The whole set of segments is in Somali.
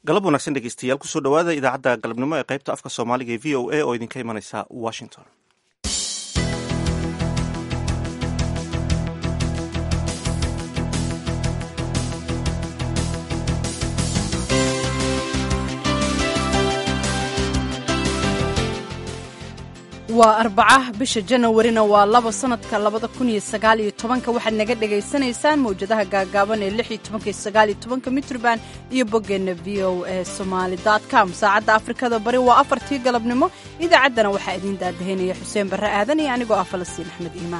galab wanaagsan dhegeystayaal kusoo dhowaada idaacadda galabnimo ee qaybta afka soomaaliga ee v o a oo idinka imanaysa washington waa arbaca bisha janawarina waa laba sanadka labada kun iyo sagaal iyo tobanka waxaad naga dhagaysanaysaan mawjadaha gaagaaban ee lix iyo tobanka iyo sagaal iyo tobanka mitrban iyo boggeenna v o a somaali com saacadda afrikada bari waa afartii galabnimo idaacaddana waxaa idiin daadahaynaya xuseen barre aadan iyo anigoo ah falastiin axmed iimaan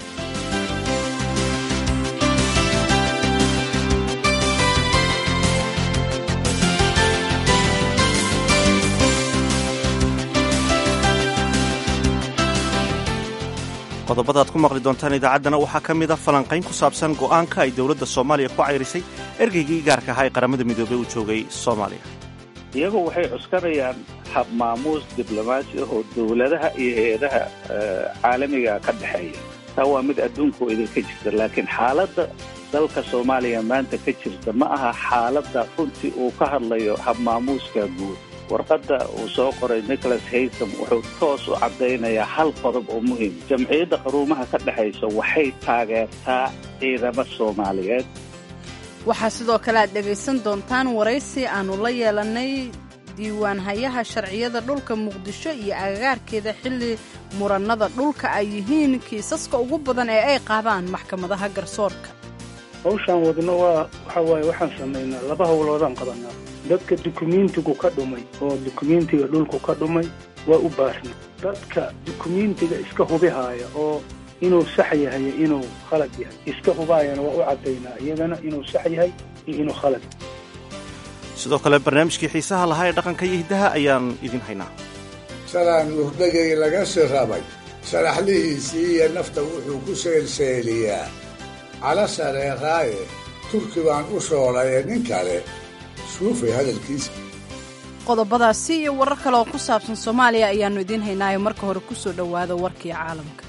qodobada aad ku maqli doontaan idaacaddana waxaa ka mid a falanqayn ku saabsan go'aanka ay dowladda soomaaliya ku cayrisay ergeygii gaarka ahaa ee qaramada midoobey uu joogay soomaaliya iyagu waxay cuskanayaan hab maamuus diblomaasi ah oo dowladaha iyo hay-adaha caalamiga ka dhexeeya taa waa mid adduunka idinka jirta laakiin xaaladda dalka soomaaliya maanta ka jirta ma aha xaaladda runtii uu ka hadlayo hab maamuuska guud warqadda uu soo qoray nicholas haysam wuxuu toos u caddaynayaa hal qodob oo muhiim jamciyadda qaruumaha ka dhexaysa waxay taageertaa ciidamo soomaaliyeed waxaa sidoo kale aad dhegaysan doontaan waraysi aannu la yeelannay diiwaanhayaha sharciyada dhulka muqdisho iyo agagaarkeeda xilli murannada dhulka ay yihiin kiisaska ugu badan ee ay qaadaan maxkamadaha garsoorka hawshaan wadno waa waxa waaye waxaan samaynaa laba howloodaan qabanaa dadka dukumentigu ka dhumay oo dukumentiga dhulku ka dhumay waa u baarna dadka dukumentiga iska hubihaaya oo inuu sax yahay inuu khalad yahay iska hubaayana waa u caddaynaa iyagana inuu sax yahay iyo inuu khalad sidoo kale barnaamijkii xiisaha lahaa ee dhaqanka iyo hiddaha ayaan idin haynaa shalaan muhdagay laga sirabay sharaxlihiisii iyo nafta wuxuu ku seelseeliyaa cala shareeraaye turki baan u shoolaye nin kale suufay hadalkiisa qodobadaasi iyo warar kale oo ku saabsan soomaaliya ayaannu idiin haynaayo marka hore ku soo dhowaada warkii caalamka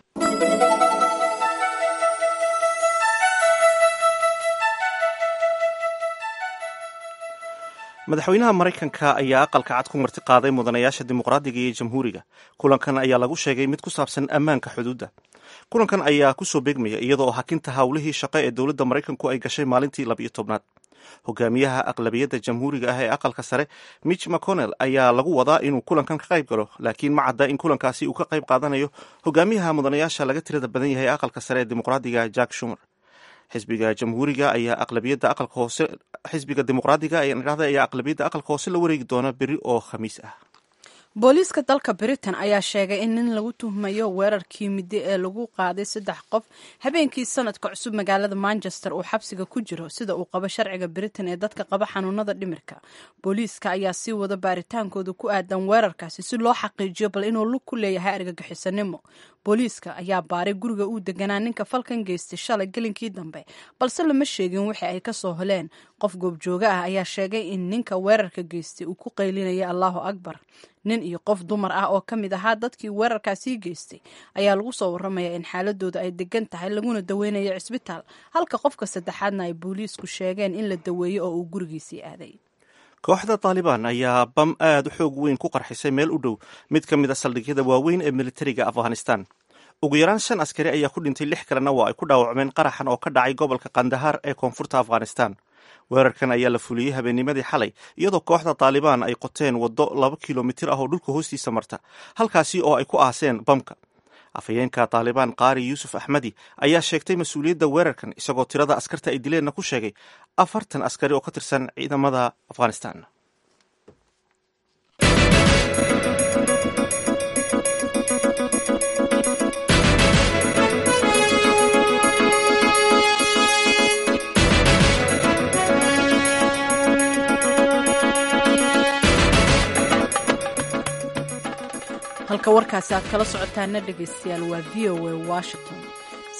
madaxweynaha maraykanka ayaa aqalka cad ku marti qaaday mudanayaasha dimuqraadiga iyo jamhuuriga kulankan ayaa lagu sheegay mid ku saabsan ammaanka xuduudda kulankan ayaa kusoo beegmaya iyadoo hakinta howlihii shaqo ee dowladda maraykanku ay gashay maalintii labiyo tobnaad hogaamiyaha aqlabiyadda jamhuuriga ah ee aqalka sare mitch mcconnell ayaa lagu wadaa inuu kulankan ka qayb galo laakiin ma cadda in kulankaasi uu ka qayb qaadanayo hogaamiyaha mudanayaasha laga tirada badan yahay ee aqalka sare ee dimuqraadiga jack shumer xisbiga jamhuuriga ayaa aqlabiyadda aqalka hoose xisbiga dimuqraadiga dhahda ayaa aqlabiyadda aqalka hoose la wareegi doona beri oo khamiis ah booliiska dalka britain ayaa sheegay in nin lagu tuhmayo weerarkii middo ee lagu qaaday saddex qof habeenkii sanadka cusub magaalada manchester uu xabsiga ku jiro sida uu qabo sharciga britain ee dadka qaba xanuunada dhimirka booliiska ayaa sii wada baaritaankooda ku aadan weerarkaasi si loo xaqiijiyo bal inuu lug ku leeyahay argagixisanimo booliiska ayaa baaray guriga uu deganaa ninka falkan geystay shalay gelinkii dambe balse lama sheegin wixii ay kasoo heleen qof goobjooga ah ayaa sheegay in ninka weerarka geystay uu ku qaylinaya allahu akbar nin iyo qof dumar ah oo ka mid ahaa dadkii weerarkaasii geystay ayaa lagu soo waramayaa in xaaladooda ay degan tahay laguna daweynayo cisbitaal halka qofka saddexaadna ay booliisku sheegeen in la daweeyo oo uu gurigiisii aaday kooxda taalibaan ayaa bam aad u xoog weyn ku qarxisay meel u dhow mid ka mid a saldhigyada waaweyn ee militariga afghanistan ugu yaraan shan askari ayaa ku dhintay lix kalena waa ay ku dhaawacmeen qaraxan oo ka dhacay gobolka kandahar ee koonfurta afghanistan weerarkan ayaa la fuliyey habeennimadii xalay iyadoo kooxda taalibaan ay qoteen waddo laba kilomitir ah oo dhulka hoostiisa marta halkaasi oo ay ku aaseen bamka afhayeenka taalibaan qaari yuusuf axmedi ayaa sheegtay mas-uuliyadda weerarkan isagoo tirada askarta ay dileenna ku sheegay afartan askari oo ka tirsan ciidamada afghanistan halka warkaasi aad kala socotaana dhegaystayaal waa v o a washington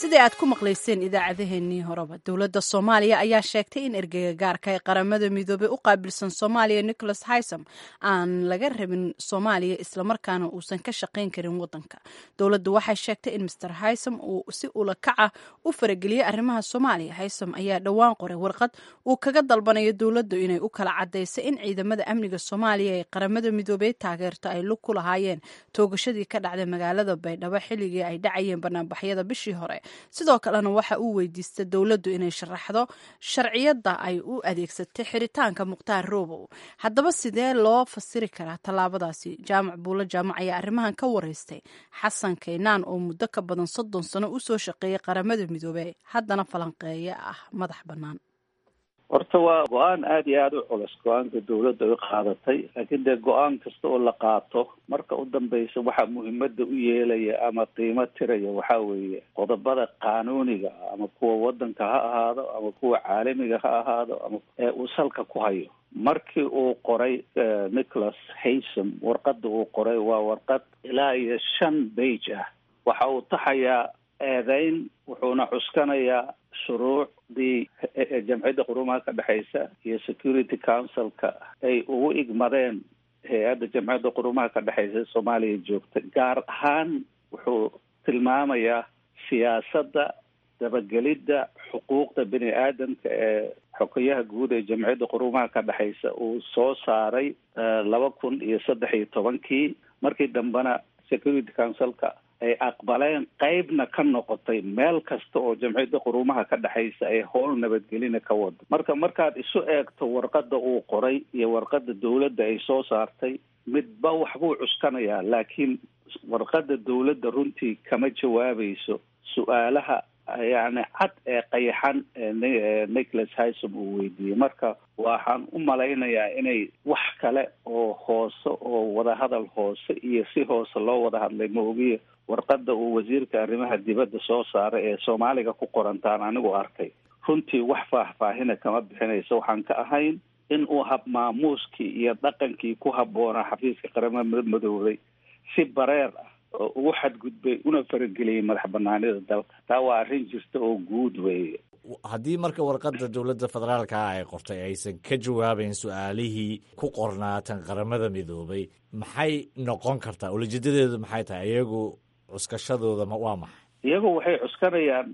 sidii aad ku maqlayseen idaacadeheennii horeba dowladda soomaaliya ayaa sheegtay in ergeyga gaarka ee qaramada midoobey u qaabilsan soomaaliya nicholas haysam aan laga rabin soomaaliya islamarkaana uusan ka shaqayn karin wadanka dowladdu waxay sheegtay in master haysam uu si ula kaca u farageliyey arrimaha soomaaliya haysam ayaa dhowaan qoray warqad uu kaga dalbanayo dowladdu inay u kala cadayso in ciidamada amniga soomaaliya ee qaramada midoobey taageerto ay lug ku lahaayeen toogashadii ka dhacday magaalada baydhabo xilligii ay dhacayeen banaanbaxyada bishii hore sidoo kalena waxa uu weydiistay dowladdu inay sharaxdo sharciyadda ay u adeegsatay xiritaanka mukhtaar roobow haddaba sidee loo fasiri karaa tallaabadaasi jaamac buulo jaamac ayaa arrimahan ka wareystay xasan kaynaan oo muddo ka badan soddon sano usoo shaqeeyay qaramada midoobey haddana falanqeeye ah madax bannaan horta waa go-aan aada iyo aada u culus go-aanka dawladda ay qaadatay laakiin dee go-aan kasta oo la qaato marka u dambeysa waxaa muhiimada u yeelaya ama qiimo tiraya waxaa weeye qodobada qaanuuniga ama kuwa wadanka ha ahaado ama kuwa caalamiga ha ahaado ama ee uu salka ku hayo markii uu qoray nicholas haysam warqada uu qoray waa warqad ilaa iyo shan bage ah waxa uu taxayaa eedeyn wuxuuna cuskanayaa shuruucdii jamciyadda qurumaha ka dhexeysa iyo security councilka ay ugu igmadeen hay-adda jamciyadda qurumaha ka dhexeysa soomaaliya joogta gaar ahaan wuxuu tilmaamayaa siyaasadda dabagelidda xuquuqda bini aadamka ee xogayaha guud ee jamciyadda qurumaha ka dhexeysa uu soo saaray laba kun iyo saddex iyo tobankii markii dambena security councilka ay aqbaleen qeybna ka noqotay meel kasta oo jamciyadda qurumaha ka dhexeysa ay howl nabadgelina ka wado marka markaad isu eegto warqada uu qoray iyo warqada dawladda ay soo saartay midba waxbuu cuskanayaa laakiin warqada dawladda runtii kama jawaabayso su-aalaha yacni cad ee qayaxan ee nicholas hysom uu weydiiyey marka waxaan u malaynayaa inay wax kale oo hoose oo wadahadal hoose iyo si hoose loo wada hadlay maogiya warqada uu wasiirka arrimaha dibadda soo saaray ee soomaaliga ku qorantaan anigu arkay runtii wax faahfaahina kama bixinayso waxaan ka ahayn in uu habmaamuuskii iyo dhaqankii ku habboonaa xafiiska qaramada madoobay si bareer ah oo ugu xadgudbay una farageliyay madax banaanida dalka taa waa arrin jirta oo guud weeye haddii marka warqadda dowladda federaalka ah ay qortay aysan ka jawaabayn su-aalihii ku qornaatan qaramada midoobay maxay noqon kartaa ulajeedadeedu maxay tahay iyagu cuskashadooda waa maxay iyagu waxay cuskanayaan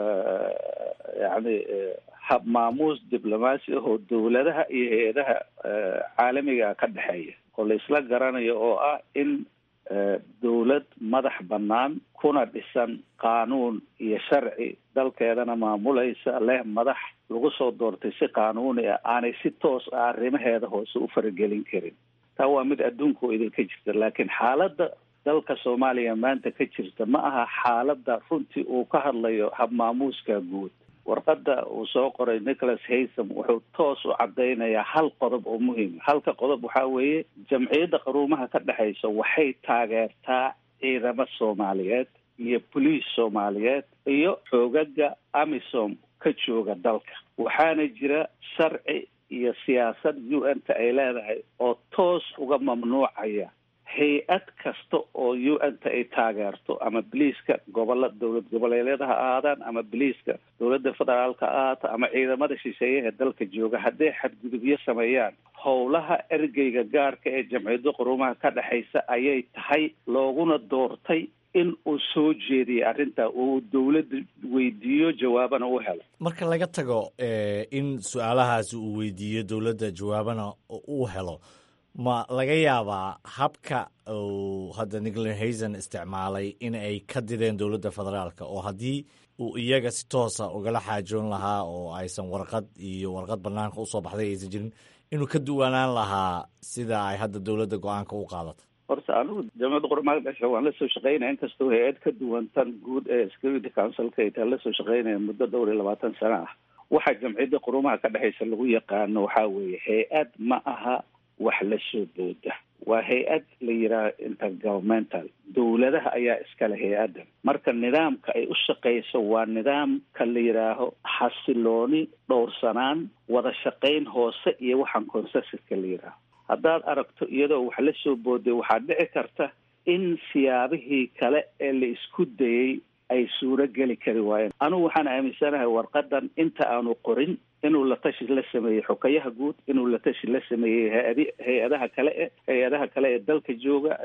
yacni habmaamuus diblomaasi ahoo dowladaha iyo hay-adaha caalamiga ka dhexeeya oo la isla garanayo oo ah in dawlad madax bannaan kuna dhisan qaanuun iyo sharci dalkeedana maamulaysa leh madax lagu soo doortay si qaanuuni ah aanay si toos ah arrimaheeda hoose u faragelin karin taa waa mid adduunka oo idinka jirta laakiin xaaladda dalka soomaaliya maanta ka jirta ma aha xaaladda runtii uu ka hadlayo habmaamuuska guud warqadda uu soo qoray nicholas haysam wuxuu toos u cadaynayaa hal qodob oo muhiima halka qodob waxaa weeye jamciyadda qaruumaha ka dhexeysa waxay taageertaa ciidamo soomaaliyeed iyo boliis soomaaliyeed iyo xoogaga amisom ka jooga dalka waxaana jira sharci iyo siyaasad u n ta ay leedahay oo toos uga mamnuucaya hay-ad kasta oo u n ta ay taageerto ama boliiska gobola dowlad goboleedyada ha ahaadaan ama boliiska dowladda federaalka ha ahaato ama ciidamada shisheeyaha dalka jooga hadday xadgudubyo sameeyaan howlaha ergeyga gaarka ee jamciyadda qurumaha ka dhexeysa ayay tahay looguna doortay in uu soo jeediyay arrintaa uu dowladda weydiiyo jawaabana u helo marka laga tago in su-aalahaasi uu weydiiyo dowladda jawaabana uu helo ma laga yaabaa habka uu hadda nicholas hayson isticmaalay in ay ka dideen dowladda federaalka oo haddii uu iyaga si toosa ugala xaajoon lahaa oo aysan warqad iyo warqad banaanka usoo baxday aysan jirin inuu ka duwanaan lahaa sida ay hadda dowladda go-aanka u qaadatay horta anigu jamciyadda qurumaha dhasha waan lasoo shaqeynaya inkastoo hay-ad ka duwan tan guud ee security councilka ay taa lasoo shaqeynaya muddo dhowr iyo labaatan sano ah waxa jamciyadda qurumaha ka dhexeysa lagu yaqaano waxaa weeye hay-ad ma aha wax la soo booda waa hay-ad la yidhaaho intergovernmental dowladaha ayaa iskale hay-addan marka nidaamka ay u shaqeyso waa nidaamka la yidhaaho xasilooni dhowrsanaan wada shaqeyn hoose iyo waxaan consensuska la yidhaaho haddaad aragto iyadoo wax la soo booday waxaa dhici karta in siyaabihii kale ee la isku dayay ay suuro geli kari waayeen anugu waxaan aaminsanahay warqadan inta aanu qorin inuu la tashi la sameeyey xokayaha guud inuu la tashi la sameeyey hay-adi hay-adaha kale e hay-adaha kale ee dalka jooga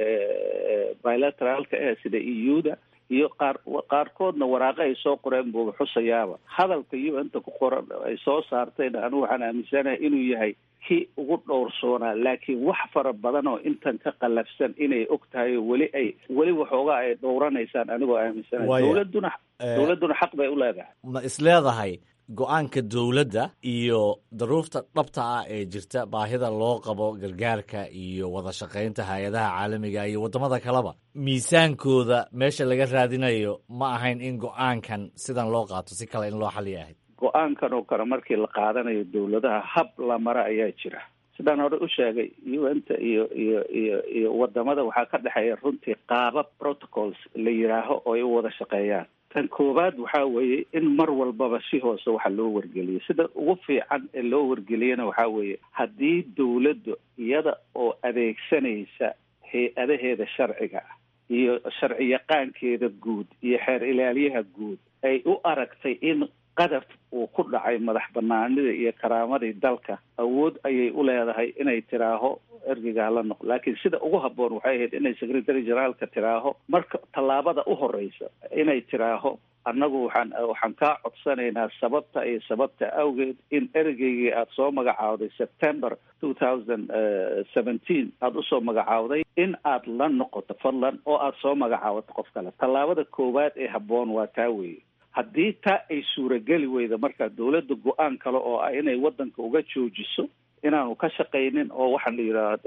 bilateraalka eh sida e u da iyo qaar qaarkoodna waraaqo ay soo qoreen buuga xusayaaba hadalka u n ta ku qoran ay soo saartayna anigu waxaan aaminsanahay inuu yahay kii ugu dhowrsoonaa laakiin wax fara badan oo intan ka qallafsan inay og tahay oo weli ay weli waxoogaa ay dhowranaysaan anigoo aaminsanahay Waya. dowladuna dowladuna xaq bay u leedahay ma isleedahay go-aanka dowladda iyo daruurta dhabta ah ee jirta baahida loo qabo gargaarka iyo wada shaqaynta hay-adaha caalamiga iyo waddamada kaleba miisaankooda meesha laga raadinayo ma ahayn in go-aankan sidan loo qaato si kale in loo xaliya ahayd go-aankan oo kale markii la qaadanayo dowladaha hab la mara ayaa jira sidaan hore u sheegay u n ta iyo iyo iyo iyo wadamada waxaa ka dhexeeya runtii qaabab protocols la yidhaaho oo ay u wada shaqeeyaan tan koowaad waxaa weeye in mar walbaba si hoose waxa loo wargeliyo sida ugu fiican ee loo wargeliyana waxaa weeye haddii dowladdu iyada oo adeegsanaysa hay-adaheeda sharciga ah iyo sharci yaqaankeeda guud iyo xeer ilaaliyaha guud ay u aragtay in qadaf uu ku dhacay madax banaanida iyo karaamadii dalka awood ayay u leedahay inay tiraaho ergeyga hala noqo laakiin sida ugu habboon waxay ahayd inay secretary generaalka tiraaho marka tallaabada u horeysa inay tiraaho annagu waxaan waxaan kaa codsanaynaa sababta iyo sababta awgeed in ergeygii aada soo magacaawday september two thousand seventeen aada usoo magacaawday in aad la noqoto fadlan oo aada soo magacaawato qof kale tallaabada koowaad ee habboon waa taa weeye haddii taa ay suurageli weyda marka dowladda go-aan kale oo ah inay waddanka uga joojiso inaanu ka shaqaynin oo waxaa la yidhaha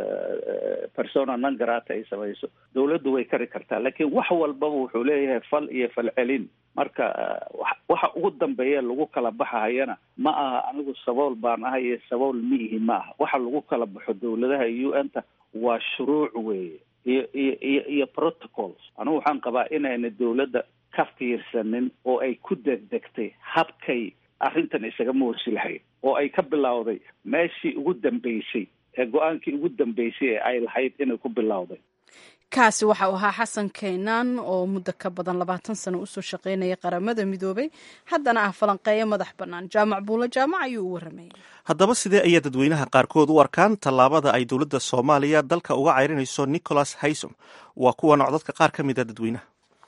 persona non grata ay samayso dowladdu way kari kartaa laakiin wax walbaba wuxuu leeyahay fal iyo falcelin marka wa- waxa ugu dambeeya lagu kala baxahayana ma aha anigu sabool baan ahay iyo sabool miihi ma aha waxa lagu kala baxo dowladaha u n ta waa shuruuc weeye iyo iyo iyo iyo protocols anigu waxaan qabaa inayna dowladda ka fiirsanin oo ay ku degdegtay habkay arrintan isaga moorsi lahayd oo ay ka bilowday meeshii ugu dambeysay ee go-aankii ugu dambeysay ee ay lahayd inay ku bilowday kaasi waxa uu ahaa xasan keenaan oo muddo ka badan labaatan sano usoo shaqaynaya qaramada midoobay haddana ah falanqeeyo madax bannaan jaamac buulo jaamac ayuu u waramayay haddaba sidee ayaa dadweynaha qaarkood u arkaan tallaabada ay dowladda soomaaliya dalka uga ceyrinayso nicholas haysom waa kuwan codadka qaar ka mid a dadweynaha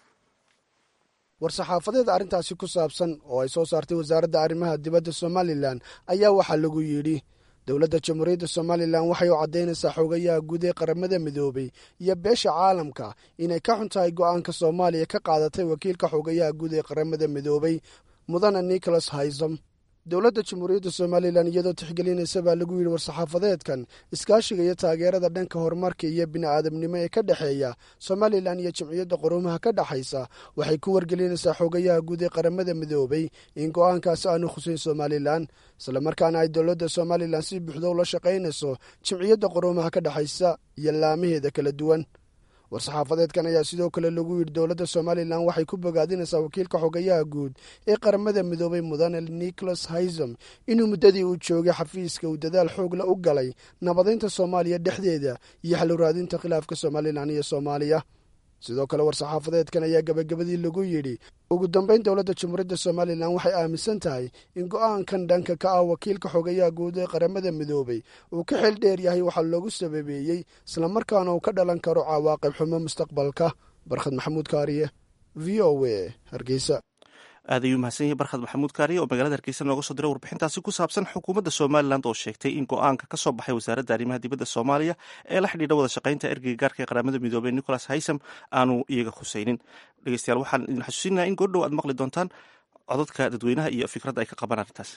war-saxaafadeed arrintaasi ku saabsan oo ay soo saartay wasaaradda arrimaha dibadda somalilan ayaa waxaa lagu yidhi dowladda jamhuuriyadda somalilan waxay u caddaynaysaa xoogayaha guud ee qaramada midoobay iyo beesha caalamka inay ka xun tahay go'aanka soomaaliya ka qaadatay wakiilka xoogayaha guud ee qaramada midoobay mudane nicholas haysom dowladda jamhuuriyadda somalilan iyadoo tixgelinaysa baa lagu yidhi war-saxaafadeedkan iskaashiga iyo taageerada dhanka horumarka iyo bini'aadamnimo ee ka dhexeeya somalilan iyo jamciyadda quruumaha ka dhexaysa waxay ku wargelinaysaa xoogayaha guud ee qaramada midoobay in go'aankaasi aanu khusayn somalilan islamarkaana ay dowladda somalilan si buuxda ula shaqaynayso jamciyadda quruumaha ka dhexaysa iyo laamaheeda kala duwan war-saxaafadeedkan ayaa sidoo kale lagu yidhi dowladda somalilan waxay ku bogaadinaysaa wakiilka xogayaha guud ee qaramada midoobay mudane nicholas haysom inuu muddadii uu joogay xafiiska uu dadaal xoogla u galay nabadaynta soomaaliya dhexdeeda iyo xaluraadinta khilaafka somalilan iyo soomaaliya sidoo kale war-saxaafadeedkan ayaa gabagabadii lagu yidhi ugu dambeyn dowladda jamhuuriyadda somalilan waxay aaminsan tahay in go'aankan dhanka ka ah wakiilka xogayaha guud ee qaramada midoobay uu ka xeel dheer yahay waxaa loogu sababeeyey islamarkaana uu ka dhalan karo cawaaqib xumo mustaqbalka barkhad maxamuud kaariye v o a hargeysa aad ayuu mahadsan yahay barkhad maxamuud kaariye oo magaalada hargeysa nooga soo diray warbixintaasi ku saabsan xukuumadda somalilan oo sheegtay in go-aanka ka soo baxay wasaaradda arrimaha dibadda soomaaliya ee la xidhiidha wada shaqaynta ergeyga gaarka ee qaramada midoobey nicholas haysam aanu iyaga khusaynin dhegeystayaal waxaan idin xasuusinaya in goordhow aad maqli doontaan codadka dadweynaha iyo fikradda ay ka qabaan arrintaas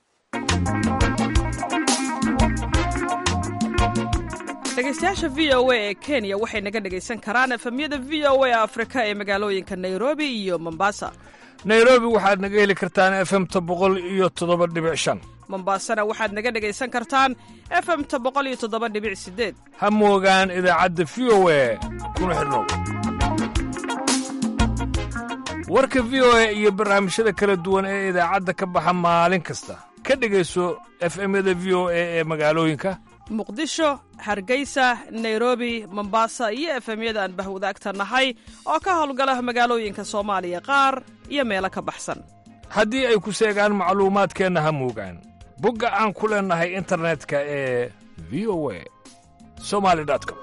dhegeystayaasha v o a ee kenya waxay naga dhegaysan karaan efemyada v o a afrika ee magaalooyinka nairobi iyo mombasa nairobi waxaad naga heli kartaan efemta boqol iyo toddoba dhibic shan mombasana waxaad naga dhegaysan kartaan efemta boqol iyo toddoba dhibic sideed ha moogaan idaacadda v o a kuna xidhnow warka v o a iyo barnaamijyada kala duwan ee idaacadda ka baxa maalin kasta ka dhegayso efemyada v o a ee magaalooyinka muqdisho hargeysa nairobi mombasa iyo efemyada aan bahwadaagta nahay oo ka howlgala magaalooyinka soomaaliya qaar iyo meelo ka baxsan haddii ay ku seegaan macluumaadkeenna ha muugaan bogga aan ku leennahay internetka ee v o a somali com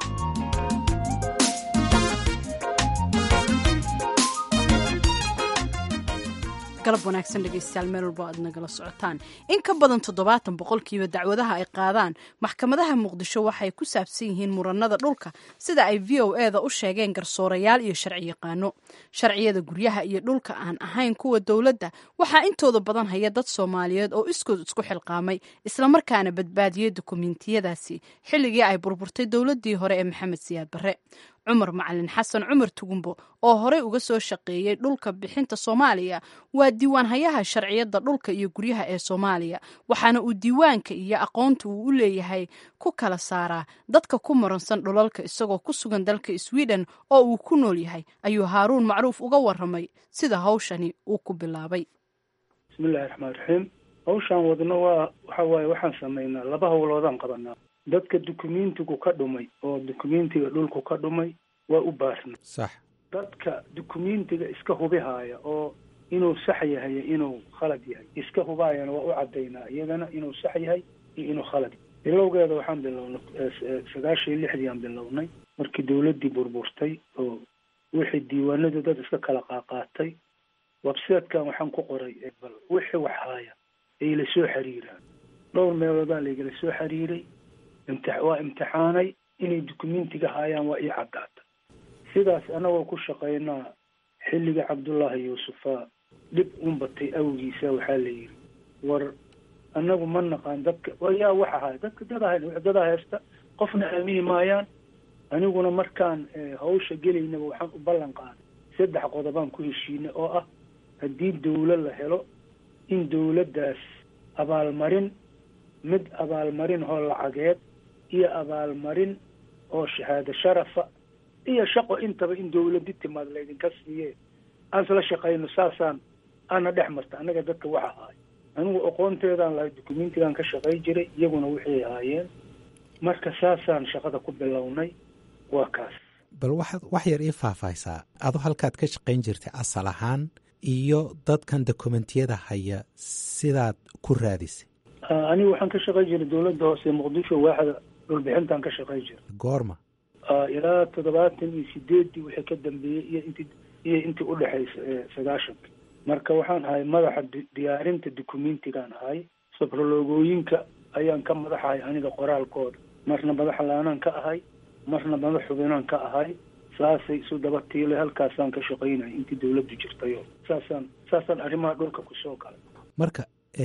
galab wanaagsan dhegeystayaal meel walbo aad nagala socotaan in ka badan toddobaatan boqolkiiba dacwadaha ay qaadaan maxkamadaha muqdisho waxay ku saabsan yihiin muranada dhulka sida ay v o e da u sheegeen garsoorayaal iyo sharci yaqaano sharciyada guryaha iyo dhulka aan ahayn kuwa dowladda waxaa intooda badan haya dad soomaaliyeed oo iskood isku xilqaamay islamarkaana badbaadiyey dukumentiyadaasi xilligii ay burburtay dowladdii hore ee maxamed siyaad barre cumar macalin xasan cumar tugumbo oo horey uga soo shaqeeyey dhulka bixinta soomaaliya waa diiwaanhayaha sharciyadda dhulka iyo guryaha ee soomaaliya waxaana uu diiwaanka iyo aqoonta uu u leeyahay ku kala saaraa dadka ku muransan dhulalka isagoo ku sugan dalka sweden oo uu ku nool yahay ayuu haaruun macruuf uga waramay sida hawshani uu ku bilaabay bismillahi raxmaan raxiim hawshaan wadno waa waxa waaye waxaan samaynaa laba howloodaan qabanaa dadka dukumentigu ka dhumay oo dukumentiga dhulku ka dhumay waa u baarna sax dadka dukumentiga iska hubihaaya oo inuu sax yahay inuu khalad yahay iska hubaayana waa u cadaynaa iyagana inuu sax yahay iyo inuu khalad yahay bilowgeeda waxaan bilownay sagaashan iyo lixdii aan bilownay markii dawladdii burburtay oo wixii diiwaanadu dad iska kala qaaqaatay websitekan waxaan ku qoray bal wixii wax haaya ay la soo xiriiraan dhowr meeloodaa laygala soo xiriiray imti waa imtixaanay inay dukumentiga haayaan waa ii caddaata sidaas anagoo ku shaqaynaa xilliga cabdullaahi yuusufa dhib un batay awgiisa waxaa la yidhi war annagu ma naqaan dadka yaa wax ahaay dadka dada dada haysta qofna aamini maayaan aniguna markaan hawsha gelaynaba waxaan u ballan qaaday saddex qodobaan ku heshiinay oo ah haddii dawlo la helo in dawladdaas abaalmarin mid abaalmarin oo lacageed iyo abaalmarin oo shahaado sharafa iyo shaqo intaba in dawladdi timaad laydinka siiye aan isla shaqayno saasaan aana dhex marta annaga dadka waxa ahay anigu aqoonteedaan lahay dukumentigaan ka shaqay jiray iyaguna waxay ahaayeen marka saasaan shaqada ku bilownay waa kaas bal waxaad wax yar ii faahfaahsaa adu halkaad ka shaqayn jirtay asal ahaan iyo dadkan dokumentiyada haya sidaad ku raadisay anigu waxaan ka shaqay jiray dawladda hoose muqdisho waaxda dhulbixintaan ka shaqay jiray goorma ilaa toddobaatan iyo sideeddii wixii ka dambeeyey iyo inti iyo intii udhexaysa sagaashanka marka waxaan ahay madaxa diyaarinta dukumentigaan ahay sabrologooyinka ayaan ka madaxahay aniga qoraalkooda marna madax laanaan ka ahay marna madax xubinaan ka ahay saasay isu daba tiilay halkaasaan ka shaqaynaya intii dawladdu jirtayo saasaan saasaan arrimaha dhulka kusoo galay marka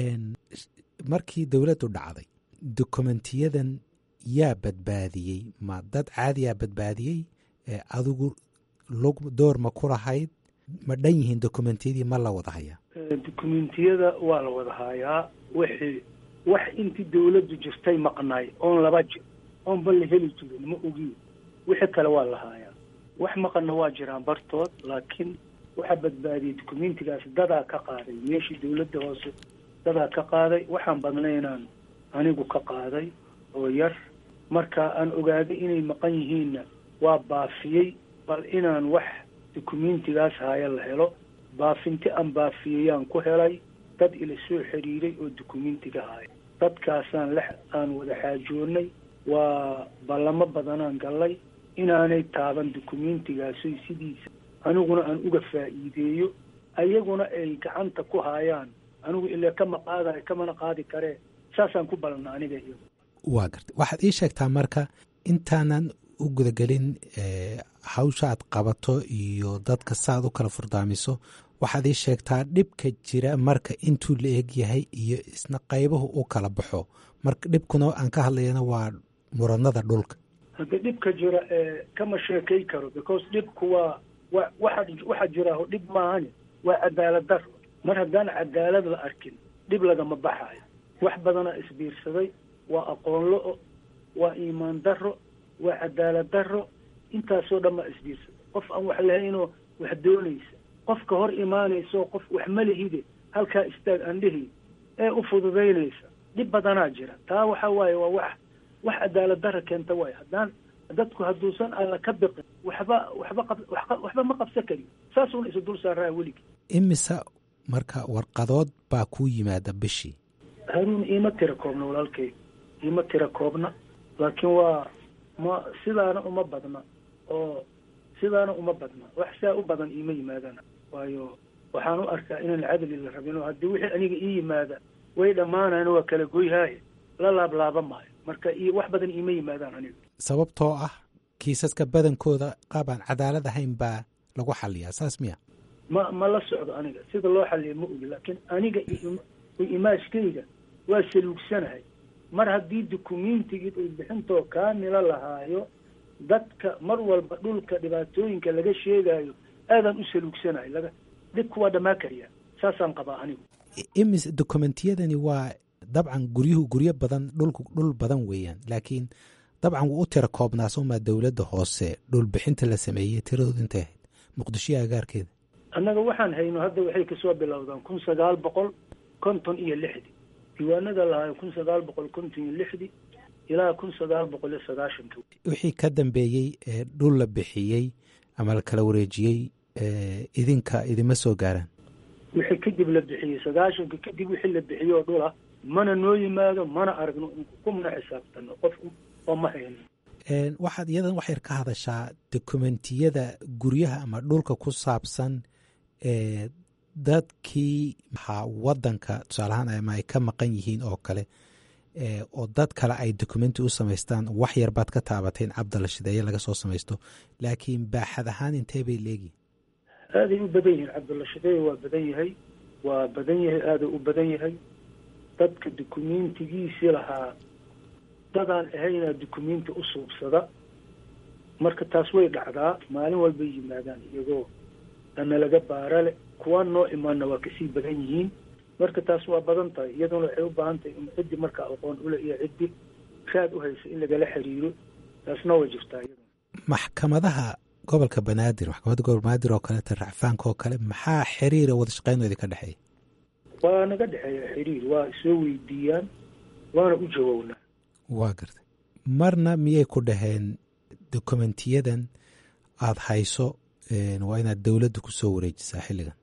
markii dowladdu dhacday dokumentiyadan yaa badbaadiyey ma dad caadiyaa badbaadiyey adigu lug door ma ku lahayd ma dhan yihiin dokumentiyadii ma la wada hayaa dukumentiyada waa la wada hayaa wixii wax intii dawladdu jirtay maqnaay oon laba jir oon ba la heli jirin ma ogiin wixii kale waa la haayaa wax maqanna waa jiraan bartood laakiin waxaa badbaadiyey dukumentigaas dadaa ka qaaday meeshii dawladda hoose dadaa ka qaaday waxaan badnaynaan anigu ka qaaday oo yar marka aan ogaaday inay maqan yihiinna waa baafiyey bal inaan wax dukumentigaas haya la helo baafinti aan baafiyeyaan ku helay dad ila soo xiriiray oo dukumentiga haya dadkaasaan lex aan wada xaajoonay waa ballamo badanaan gallay inaanay taaban dukumentigaasi sidiisa aniguna aan uga faa'iideeyo ayaguna ay gacanta ku haayaan anigu ilaa kama qaadayo kamana qaadi karee saasaan ku balana aniga iyo waa gartay waxaad ii sheegtaa marka intaanan u gudagelin hawsha aad qabato iyo dadka saaad u kala furdaamiso waxaad ii sheegtaa dhibka jira marka intuu la eg yahay iyo isna qaybuhu u kala baxo marka dhibkuna aan ka hadlayana waa muranada dhulka hadda dhibka jira kama sheekay karo because dhibku waa wa waxa waxa jiraaho dhib maahani waa cadaalad daro mar haddaan cadaalad la arkin dhib lagama baxayo wax badanaa isbiirsaday waa aqoon lo-o waa iimaan daro waa cadaalad daro intaasoo dhan baa isbiirsaday qof aan wax lahaynoo wax doonaysa qofka hor imaanayso qof wax malihide halkaa istaag aan dhihi ee u fududaynaysa dhib badanaa jira taa waxa waaye waa wax wax cadaalad dara keenta waayo haddaan dadku hadduusan alla ka biqin waxba waxba qab waxba ma qabsan karin saasuuna isu dul saaraa weligii imise marka warqadood baa kuu yimaada bishii haruun iima tira koobna walaalkay iima tira koobna laakiin waa ma sidaana uma badna oo sidaana uma badna wax saa u badan iima yimaadana waayo waxaan u arkaa inaan cadli la rabin oo haddii wixii aniga ii yimaada way dhammaanayan waa kala goyhaaye la laablaaba maayo marka iyo wax badan iima yimaadaan aniga sababtoo ah kiisaska badankooda qaabaan cadaalad ahayn baa lagu xaliyaa saas miya ma ma la socdo aniga sida loo xaliya ma ogi laakiin aniga imaashkayga waa saluugsanahay mar haddii dukumeentigii dhulbixintoo kaamila lahaayo dadka mar walba dhulka dhibaatooyinka laga sheegaayo aadaan u saluugsanahay laga dhibku waa dhammaa kariyaa saasaan qabaa anigu imis dokumentiyadani waa dabcan guryuhu guryo badan dhulku dhul badan weeyaan laakiin dabcan wuu u tira koobnaa somaa dowladda hoose dhulbixinta la sameeyey tiradooda intay ahayd muqdishoya agaarkeeda annaga waxaan hayno hadda waxay kasoo bilowdaan kun sagaal boqol konton iyo lixdi diiwaanada lahaayo kun sagaal boqol konton iyo lixdi ilaa kun sagaal boqol iyo sagaashanka wixii ka dambeeyey ee dhul la bixiyey ama la kala wareejiyey idinka idima soo gaaraan wixii kadib la bixiyey sagaashanka kadib wixii la bixiyey oo dhula mana noo yimaado mana aragno kumana xisaabtano qof oo ma hayno waxaad iyadan wax yar ka hadashaa dokumentiyada guryaha ama dhulka ku saabsan ee dadkii maxaa wadanka tusaalahaan ama ay ka maqan yihiin oo kale oo dad kale ay dokumenti u samaystaan wax yar baad ka taabatay in cabdala shideeye laga soo samaysto laakiin baaxad ahaan intee bay leegihin aaday u badan yihiin cabdalla shideeye waa badan yahay waa badan yahay aaday u badan yahay dadka dukumentigiisii lahaa dadaan ahaynaa dukumenti u suubsada marka taas way dhacdaa maalin walbay yimaadaan iyagoo dana laga baarale kuwaan noo imaana waa kasii badan yihiin marka taas waa badan tahay iyaduna waxay u baahan tahay in ciddi markaa aqoon ule iyo ciddi raad u haysa in lagala xiriiro taasna way jirtaa iyaduna maxkamadaha gobolka banaadir maxkamadda gobolka banaadir oo kaleeta racfaanka oo kale maxaa xiriira wada shaqeynooda ka dhexeeya waa naga dhexeeya xiriir waa soo weydiiyaan waana u jawownaa waa gartay marna miyay ku dhaheen dokumentiyadan aada hayso waa inaad dowladda kusoo wareejisaa xilligan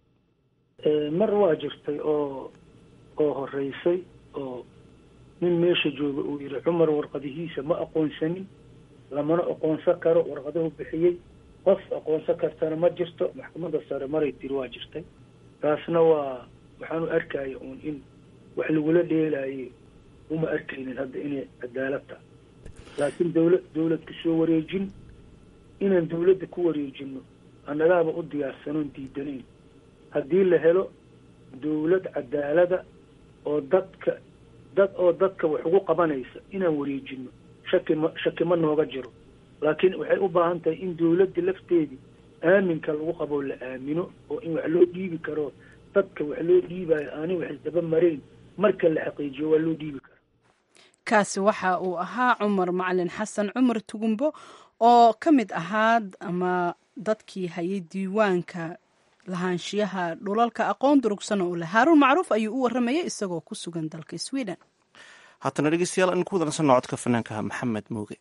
mar waa jirtay oo oo horeysay oo nin meesha jooga uu yihi cumar warqadihiisa ma aqoonsanin lamana aqoonsan karo warqaduhu bixiyey qof aqoonsan kartana ma jirto maxkamadda sare maray tiri waa jirtay taasna waa waxaanu arkaya uun in wax lagula dheelaaye uma arkaynin hadda inay cadaalad tahay laakiin dawlad dawlad kusoo wareejin inaan dawladda ku wareejino annagaaba u diyaarsanoon diidanayn haddii la helo dawlad cadaalada oo dadka dad oo dadka wax ugu qabanaysa inaan wareejino shaki ma shaki ma nooga jiro laakiin waxay u baahan tahay in dawladda lafteedii aaminka lagu qaboo la aamino oo in wax loo dhiibi karo dadka wax loo dhiibayo aanay wax isdaba marayn marka la xaqiijiyo waa loo dhiibi kara kaasi waxa uu ahaa cumar macalin xasan cumar tugumbo oo ka mid ahaa ama dadkii hayay diiwaanka lahaanshiyaha dhulalka aqoon durugsan oo leh haaruun macruuf ayuu u waramayay isagoo ku sugan dalka sweden haatana dhegeystayaal in ku wadansanno codka fanaanka maxamed muuge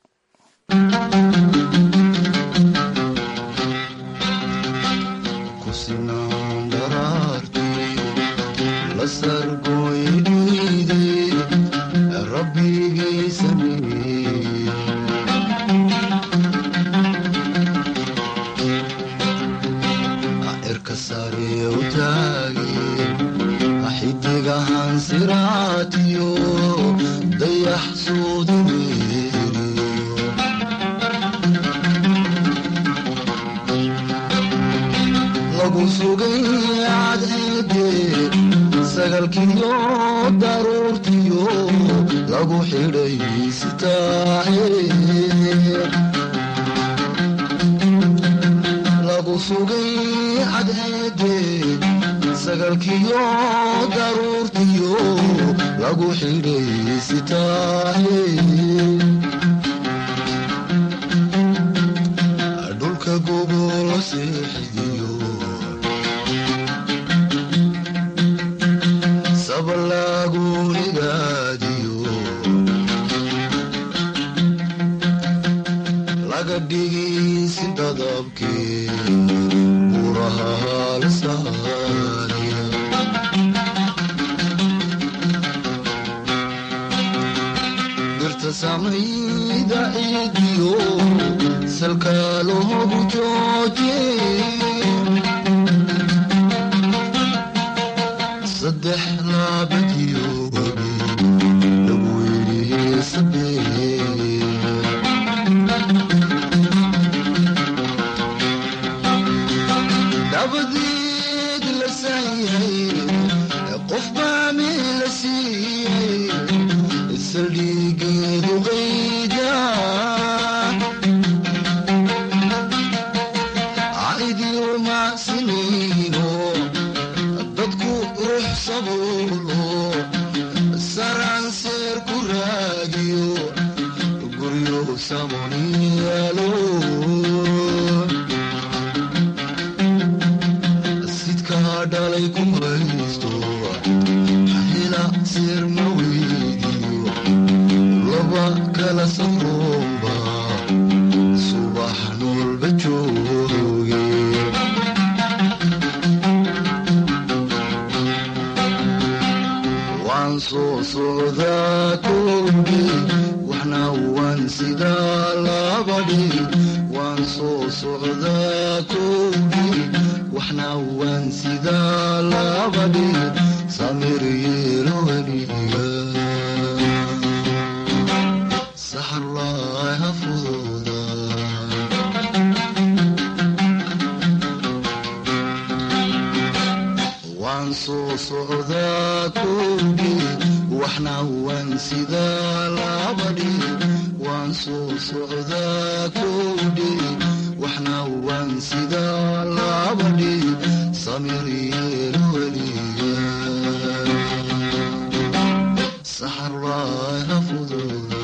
xidigahan siraatiyo dayax suudineeriyo lagu sugay cadceede sagalkiyo daruurtiyo lagu xidhay sitaahe lagu sugay cadceede sagalkiyo daruurtiyo lagu xidhay sitaahe dhulka gobolo seexidiyo sabalagu higaadiyo laga dhigaysi dadabkii buraha halsaaniya dirta samayda ciidiyo salka loogu jooje saddex laabadiyo webi lagu yidhi sabee dabadeed la saayay qof baa meel la siiyey saldhigeedu qayda caidiyo macsinayno dadku ruux sabuulo saraan seer ku raagiyo guryo samoniyaalo sidkaa dhalay ku haysto hela seer ma weydiyo laba kala safroomba subax noolba jooge waan soo socdaa kowdhi waxna waan sidaa labadhi waan soo socdaa kowdhi waxna waan sidaa labadhi samir yeelo weliga saxarlaaha fududa waan soo socdaa kowdhi waxna waan sidaa labadhi waan soo socdaa kowdhi waxna waan sidaa labadhi samir yeelo weliga saxarlaaha fududa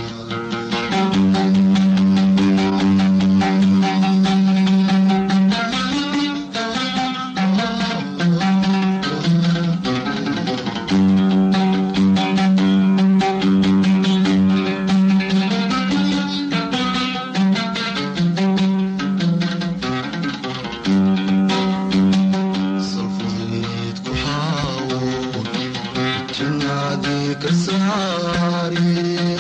salfudeed ku xaawo jannaadii ka saari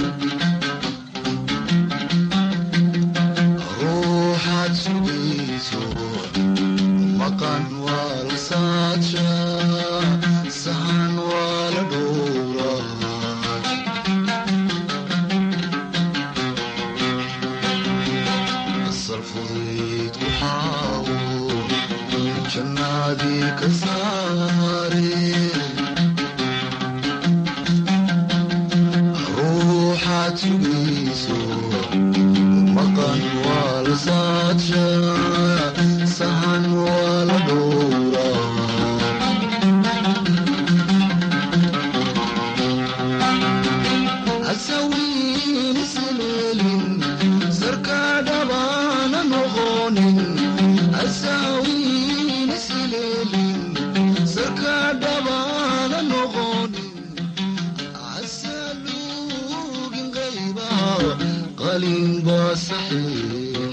ruuxaad sugayso maqan waa la saadsha sahan waa la dhowra salfudeed ku xaawo jannaadii ka saare ruuxaad sugayso maqan waa la saadsha sahan waa la dhowra hasawiin isleelin sarka dhabaana noqonin hasawiin isleelin sarka dhabaana noqonin hasaluugin qayba qalin baa saxiix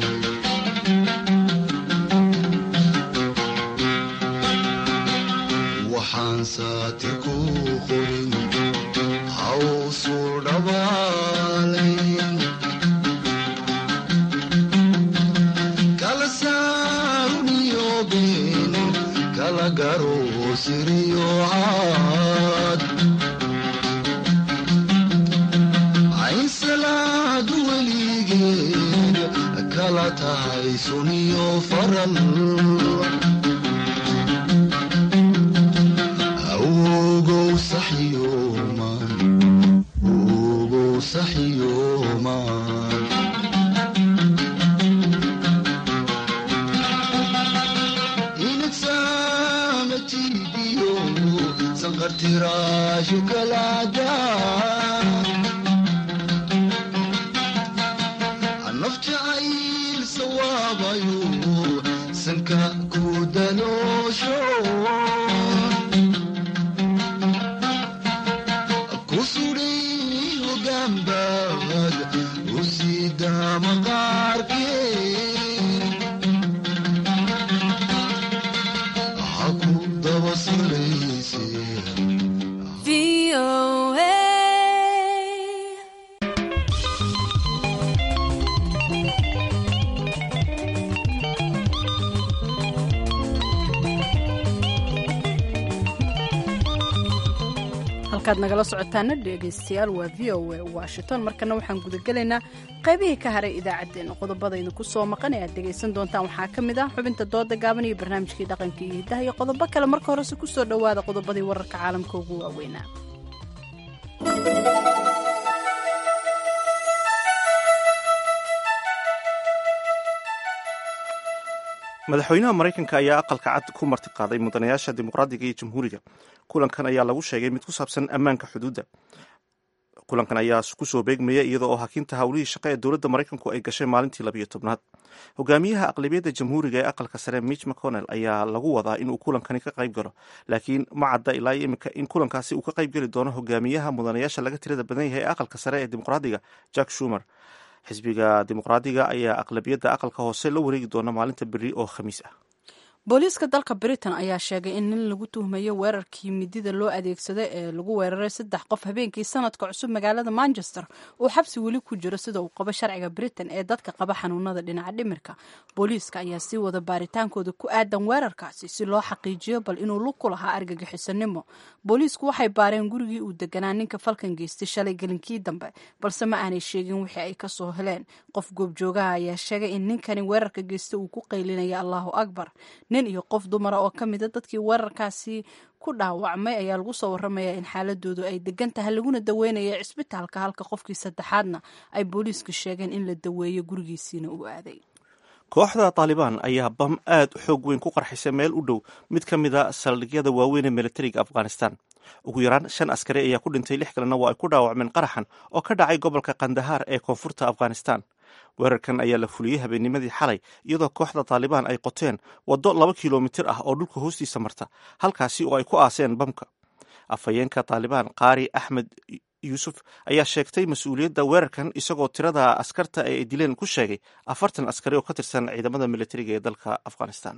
waxaan saatir ku qorin hawsuu dhabaalayn kala saaruniyo been kala garo siriyo caad ayn salaadu weligeed kala tahay suniyo faral awgow saxyooman ogow saxyooman inagsamatidiyo sanqartiraashu kalaada naf jacayl sawaabayo sanka ku daloosho kusudhay hogaanbaad usida maqaarka halkaad nagala socotaana dhegaystayaal waa v o a washington markana waxaan gudagelaynaa qaybihii ka haray idaacaddeenna qodobada idinku soo maqan ee aad dhegaysan doontaan waxaa ka mid ah xubinta dooda gaaban iyo barnaamijkii dhaqanka iyo hiddaha iyo qodobo kale marka horese ku soo dhowaada qodobadii wararka caalamka ugu waaweynaa madaxweynaha maraykanka ayaa aqalka cad ku martiqaaday mudanayaasha dimuqraadiga iyo jamhuuriga kulankan ayaa lagu sheegay mid ku saabsan ammaanka xuduudda kulankan ayaa kusoo beegmaya iyada oo hakinta howlihii shaqo ee dowladda maraykanku ay gashay maalintii labiyo tobnaad hogaamiyaha aqlabiyadda jamhuuriga ee aqalka sare mitch mcconnell ayaa lagu wadaa inuu kulankani ka qayb galo laakiin ma cadda ilaa iminka in kulankaasi uu ka qayb geli doono hogaamiyaha mudanayaasha laga tirada badan yahay ee aqalka sare ee dimuqraadiga jack shumer xisbiga dimuqraadiga ayaa aqlabiyadda aqalka hoose la wareegi doona maalinta beri oo khamiis ah booliiska dalka britain ayaa sheegay in nin lagu tuhmayo weerarkii midida loo adeegsaday ee lagu weeraray saddex qof habeenkii sanadka cusub magaalada manchester uu xabsi weli ku jiro sida uu qabo sharciga britain ee dadka qaba xanuunada dhinaca dhimirka booliiska ayaa sii wada baaritaankooda ku aadan weerarkaasi si loo xaqiijiyo bal inuu lug ku lahaa argagixisanimo booliisku waxay baareen gurigii uu deganaa ninka falkan geystay shalay gelinkii dambe balse ma aanay sheegin wixii ay kasoo heleen qof goobjoogaha ayaa sheegay in ninkani weerarka geystay uu ku qaylinaya allahu akbar nin iyo qof dumara oo ka mida dadkii weerarkaasi ku dhaawacmay ayaa lagu soo waramayaa in xaaladoodu ay degan tahay laguna daweynaya cisbitaalka halka qofkii saddexaadna ay booliisku sheegeen in la daweeyo gurigiisiina uu aaday kooxda taalibaan ayaa bam aad u xoog weyn ku qarxisay meel u dhow mid ka mida saldhigyada waaweyn ee militariga afghanistan ugu yaraan shan askari ayaa ku dhintay lix kalena waa ay ku dhaawacmeen qaraxan oo ka dhacay gobolka kandahaar ee koonfurta afghanistan weerarkan ayaa la fuliyey habeennimadii xalay iyadoo kooxda taalibaan ay qoteen waddo laba kilomitir ah oo dhulka hoostiisa marta halkaasi oo ay ku aaseen bamka afhayeenka taalibaan qaari axmed yuusuf ayaa sheegtay mas-uuliyadda weerarkan isagoo tirada askarta ee ay dileen ku sheegay afartan askari oo ka tirsan ciidamada militariga ee dalka afghanistan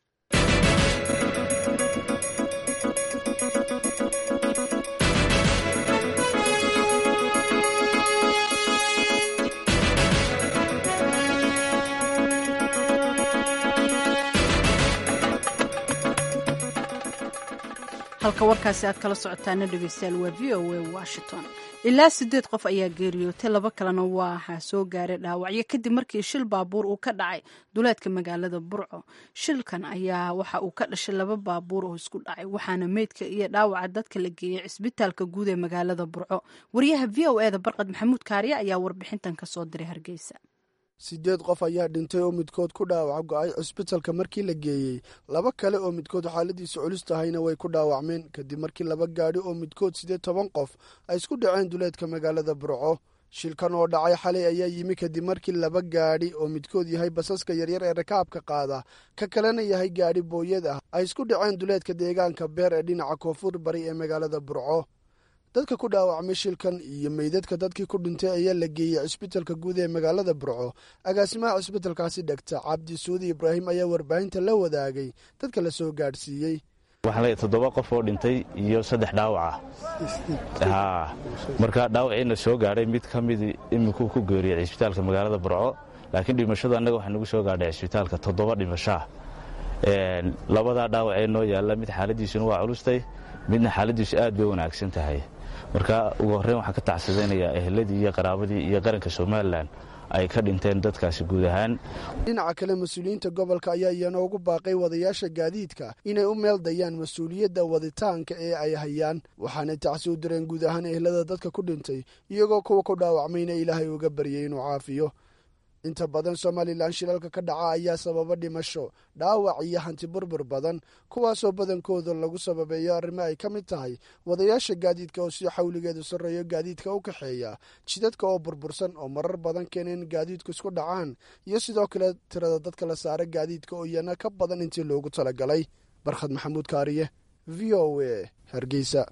halka warkaasi aad kala socotaana dhegeystayaal waa v o a washington ilaa sideed qof ayaa geeriyootay laba kalena waxaa soo gaaray dhaawacyo kadib markii shil baabuur uu ka dhacay duleedka magaalada burco shilkan ayaa waxa uu ka dhashay laba baabuur oo isku dhacay waxaana meydka iyo dhaawaca dadka la geeyey cisbitaalka guud ee magaalada burco wariyaha v o eda barqad maxamuud kaariye ayaa warbixintan kasoo diray hargeysa sideed qof ayaa dhintay oo midkood ku dhaawaca go-ay cisbitalka markii la geeyey laba kale oo midkood xaaladiisa culus tahayna way ku dhaawacmeen kadib markii laba gaadhi oo midkood siddeed toban qof ay isku dhaceen duleedka magaalada burco shilkan oo dhacay xalay ayaa yimi kadib markii laba gaadhi oo midkood yahay basaska yaryar ee rakaabka qaada ka kalena yahay gaadhi booyad ah ay isku dhaceen duleedka deegaanka beer ee dhinaca koonfur bari ee magaalada burco dadka ku dhaawacmay shilkan iyo meydadka dadkii ku dhintay ayaa la geeyey cisbitalka guud ee magaalada burco agaasimaha cisbitalkaasi dhegta cabdi suudi ibraahim ayaa warbaahinta la wadaagay dadka la soo gaadhsiiyey waxaan leeyahay toddoba qof oo dhintay iyo saddex dhaawac ah marka dhaawaciina soo gaadhay mid ka mid iminkuu ku geeriyey cisbitaalka magaalada burco laakiin dhimashadu annaga waxaa nagu soo gaadhay cisbitaalka toddoba dhimashaa labadaa dhaawacee noo yaalla mid xaaladiisuna waa culustay midna xaaladiisu aad bay wanaagsan tahay marka ugu horreyn waxaan ka tacsadaynayaa ehladii iyo qaraabadii iyo qaranka somalilan ay ka dhinteen dadkaasi guud ahaan dhinaca kale mas-uuliyiinta gobolka ayaa iyana ugu baaqay wadayaasha gaadiidka inay u meel dayaan mas-uuliyadda waditaanka ee ay hayaan waxaanay tacsi u direen guud ahaan ehlada dadka ku dhintay iyagoo kuwa ku dhaawacmayna ilaahay uga baryay inuu caafiyo inta badan somalilan shilalka ka dhaca ayaa sababa dhimasho dhaawac iyo hanti burbur badan kuwaasoo badankooda lagu sababeeyo arrimo ay ka mid tahay wadayaasha gaadiidka oo si xawligeedu sarreeyo gaadiidka u kaxeeya jidadka oo burbursan oo marar badan keena in gaadiidku isku dhacaan iyo sidoo kale tirada dadka la saara gaadiidka oo iyana ka badan intii loogu talagalay barkhad maxamuud kaariye v o a hargeysa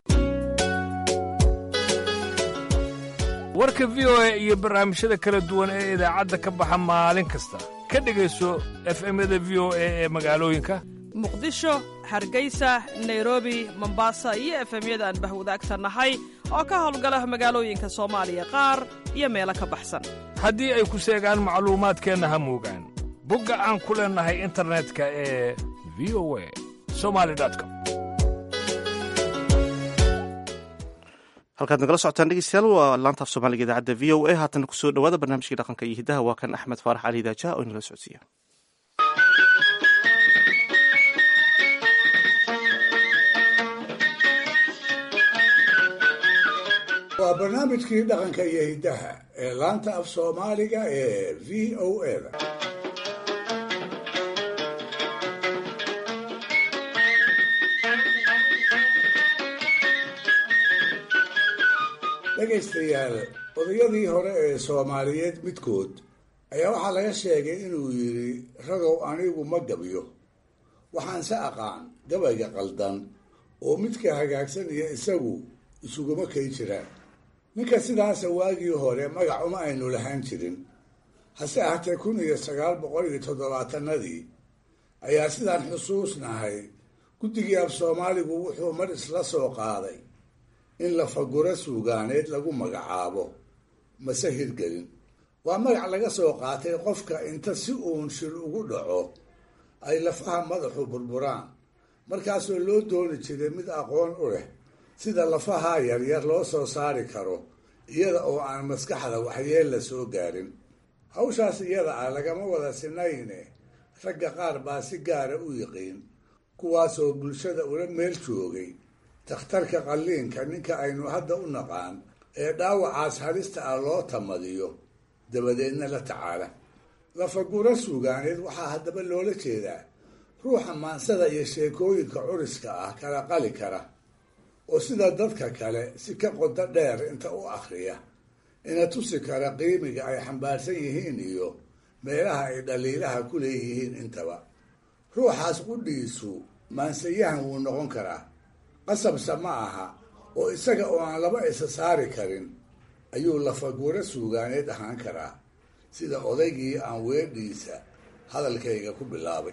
warka v o a iyo barnaamijyada kala duwan ee idaacadda ka baxa maalin kasta ka dhegayso efemyada v o a ee magaalooyinka muqdisho hargeysa nairobi mombasa iyo efemyada aan bahwadaagta nahay oo ka howlgala magaalooyinka soomaaliya qaar iyo meelo ka baxsan haddii ay ku seegaan macluumaadkeenna ha moogaan bogga aan ku leennahay internetka ee v o a somali com halkaad nagala socotaan dhegeystayaal waa laanta af soomaaliga idaacadda v o a haatana kusoo dhawaada barnaamijkii dhaqanka iyo hidaha waa kan axmed faarax cali daajaha oo inala socodsiiya waa barnaamijkii dhaqanka iyo hiddaha ee laanta af soomaaliga ee v o eda dhegaystayaal odayadii hore ee soomaaliyeed midkood ayaa waxaa laga sheegay inuu yidhi ragow anigu ma gabyo waxaanse aqaan gabayga qaldan oo midka hagaagsan iyo isagu isuguma kay jiraan ninka sidaasa waagii hore magac uma aynu lahaan jirin hase ahatee kun iyo sagaal boqol iyo toddobaatanadii ayaa sidaan xusuusnahay guddigii af soomaaligu wuxuu mar isla soo qaaday in lafaguro suugaaneed lagu magacaabo mase hirgelin waa magac laga soo qaatay qofka inta si uun shir ugu dhaco ay lafaha madaxu burburaan markaasoo loo dooni jiray mid aqoon u leh sida lafaha yaryar loo soo saari karo iyada oo aan maskaxda waxyeel la soo gaarin hawshaas iyada ah lagama wada sinayne ragga qaar baa si gaara u yiqiin kuwaasoo bulshada ula meel joogay takhtarka qalliinka ninka aynu hadda u naqaan ee dhaawacaas halista ah loo tamadiyo dabadeedna la tacaala lafaguro suugaaneed waxaa haddaba loola jeedaa ruuxa maansada iyo sheekooyinka curiska ah kala qali kara oo sida dadka kale si ka qodo dheer inta u akhriya ina tusi kara qiimiga ay xambaarsan yihiin iyo meelaha ay dhaliilaha ku leeyihiin intaba ruuxaas qudhiisu maansayahan wuu noqon karaa qasabse ma aha oo isaga oo aan laba isa saari karin ayuu lafaguro suugaaneed ahaan karaa sida odaygii aan weedhiisa hadalkayga ku bilaabay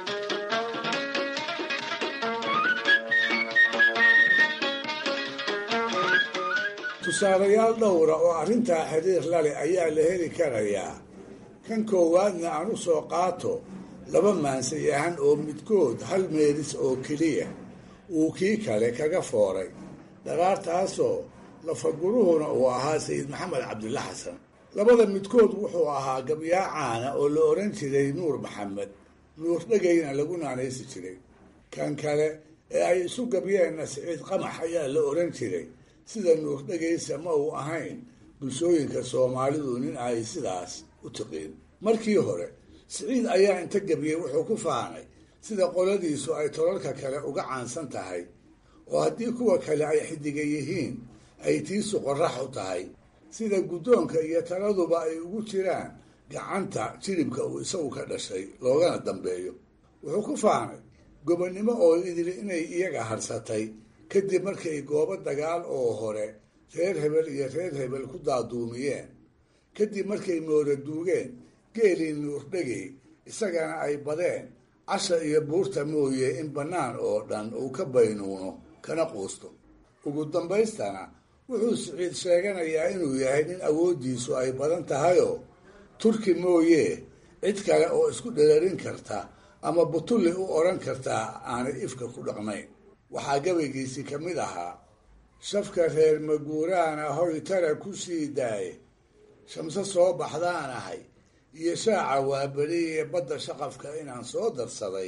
tusaalayaal dhowra oo arrintaa xiriir lale ayaa la heli karayaa kan koowaadna aan u soo qaato laba maansayahan oo midkood hal meelis oo keliya uu kii kale kaga fooray dharaartaasoo lafaguruhuna uu ahaa sayid maxamed cabdilla xasan labada midkood wuxuu ahaa gabyaa caana oo la odhan jiray nuur maxamed nuur dhegayna lagu naanaysi jiray kan kale ee ay isu gabyeenna siciid qamax ayaa la odhan jiray sida nuur dhegaysa ma uu ahayn bulshooyinka soomaalidu nin ay sidaas u tiqiin markii hore siciid ayaa inta gabyey wuxuu ku faanay sida qoladiisu ay tolalka kale uga caansan tahay oo haddii kuwa kale ay xidiga yihiin ay tiisu qorax u tahay sida guddoonka iyo taladuba ay ugu jiraan gacanta jilibka uu isagu ka dhashay loogana dambeeyo wuxuu ku faanay gobonnimo oo idili inay iyaga harsatay kadib markay goobo dagaal oo hore reer hebel iyo reer hebel ku daaduumiyeen kadib markay mooda duugeen geelii nuurdhegey isagana ay badeen casha iyo buurta mooye in bannaan oo dhan uu ka baynuuno kana quusto ugu dambaystana wuxuu siciid sheeganayaa inuu yahay nin awooddiisu ay badan tahayoo turki mooye cid kale oo isku dherarin karta ama butulli u odhan kartaa aanay ifka ku dhaqnayn waxaa gabaygiisii ka mid ahaa shafka reer maguuraana hoy tara ku sii daaye shamse soo baxdaan ahay iyo shaaca waaberiye badda shaqafka inaan soo darsaday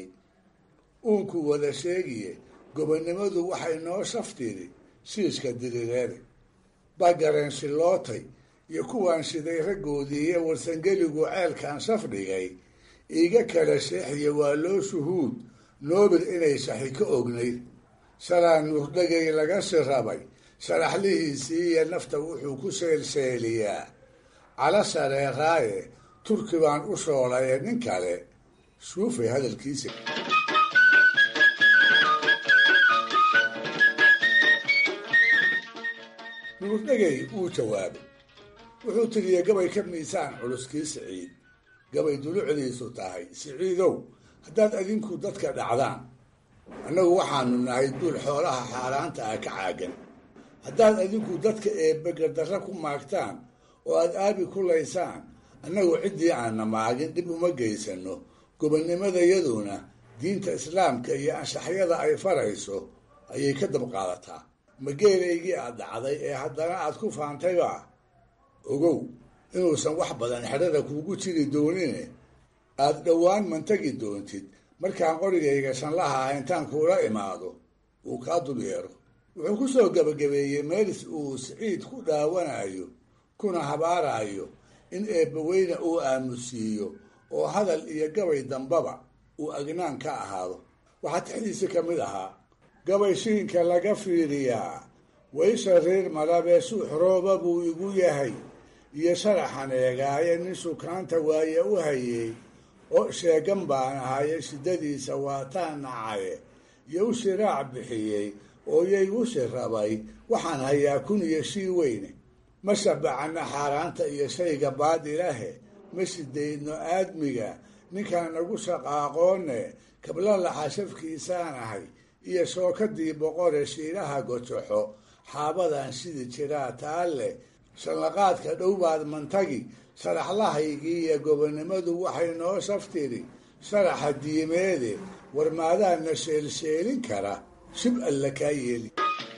uunku wada sheegiye gobonnimadu waxay noo shaftiri shiishka dirireede bagareen shilootay iyo kuwaan shiday raggoodii iyo warsangeligu ceelkan shaf dhigay iiga kala sheexiya waa loo shuhuud noobir inay shaxi ka ognayd shalaa nuurdhagay laga shirabay sharaxlihiisii iyo nafta wuxuu ku sheelsheeliyaa cala shareeraaye turki baan u shoolaye nin kale shuufay hadalkiisa nuurdhegay wuu jawaabay wuxuu tiriyey gabay ka miisaan culuskii siciid gabay dulucdiisu tahay siciidow haddaad adinku dadka dhacdaan annagu waxaanu nahay duul xoolaha xaaraanta ah ka caagan haddaad adinku dadka eebbegardarra ku maagtaan oo aad aabi ku laysaan annagu ciddii aanna maagin dhib uma geysano gobonnimadayaduna diinta islaamka iyo anshaxyada ay farayso ayay ka dabqaadataa ma geelaygii aad dhacday ee haddana aad ku faantayba ogow inuusan wax badan xedhada kuugu jiri doonine aad dhowaan mantagi doontid markaan qorigayga shanlaha ah intaan kuula imaado uu kaa dul yeero wuxuu ku soo gebagabeeyey meelis uu siciid ku dhaawanayo kuna habaarayo in eebbaweyne uu aamusiiyo oo hadal iyo gabay dambaba uu agnaan ka ahaado waxaa tixdiisi ka mid ahaa gabay shiinka laga fiiriyaa waysha reer malabee suux rooba buu igu yahay iyo sharaxan eegaaye nin sukaanta waaye u hayey oo sheegan baan ahaye shiddadiisa waataan nacaye iyo u shiraac bixiyey oo yaygu shirabay waxaan hayaa kun iyo shii weyne ma shabacana xaaraanta iyo shayga baadilahe ma shidaydno aadmiga ninkaan nagu shaqaaqoone kabla laxashafkiisaan ahay iyo shookadii boqore shiilaha gojoxo xaabadan shidi jiraa taalle shanlaqaadka dhowbaad mantagi sharaxlahaygii iyo gobonnimadu waxay noo shaftiri sharaxa diimeede warmaadaana sheelsheelin kara shib alla kaa yeeli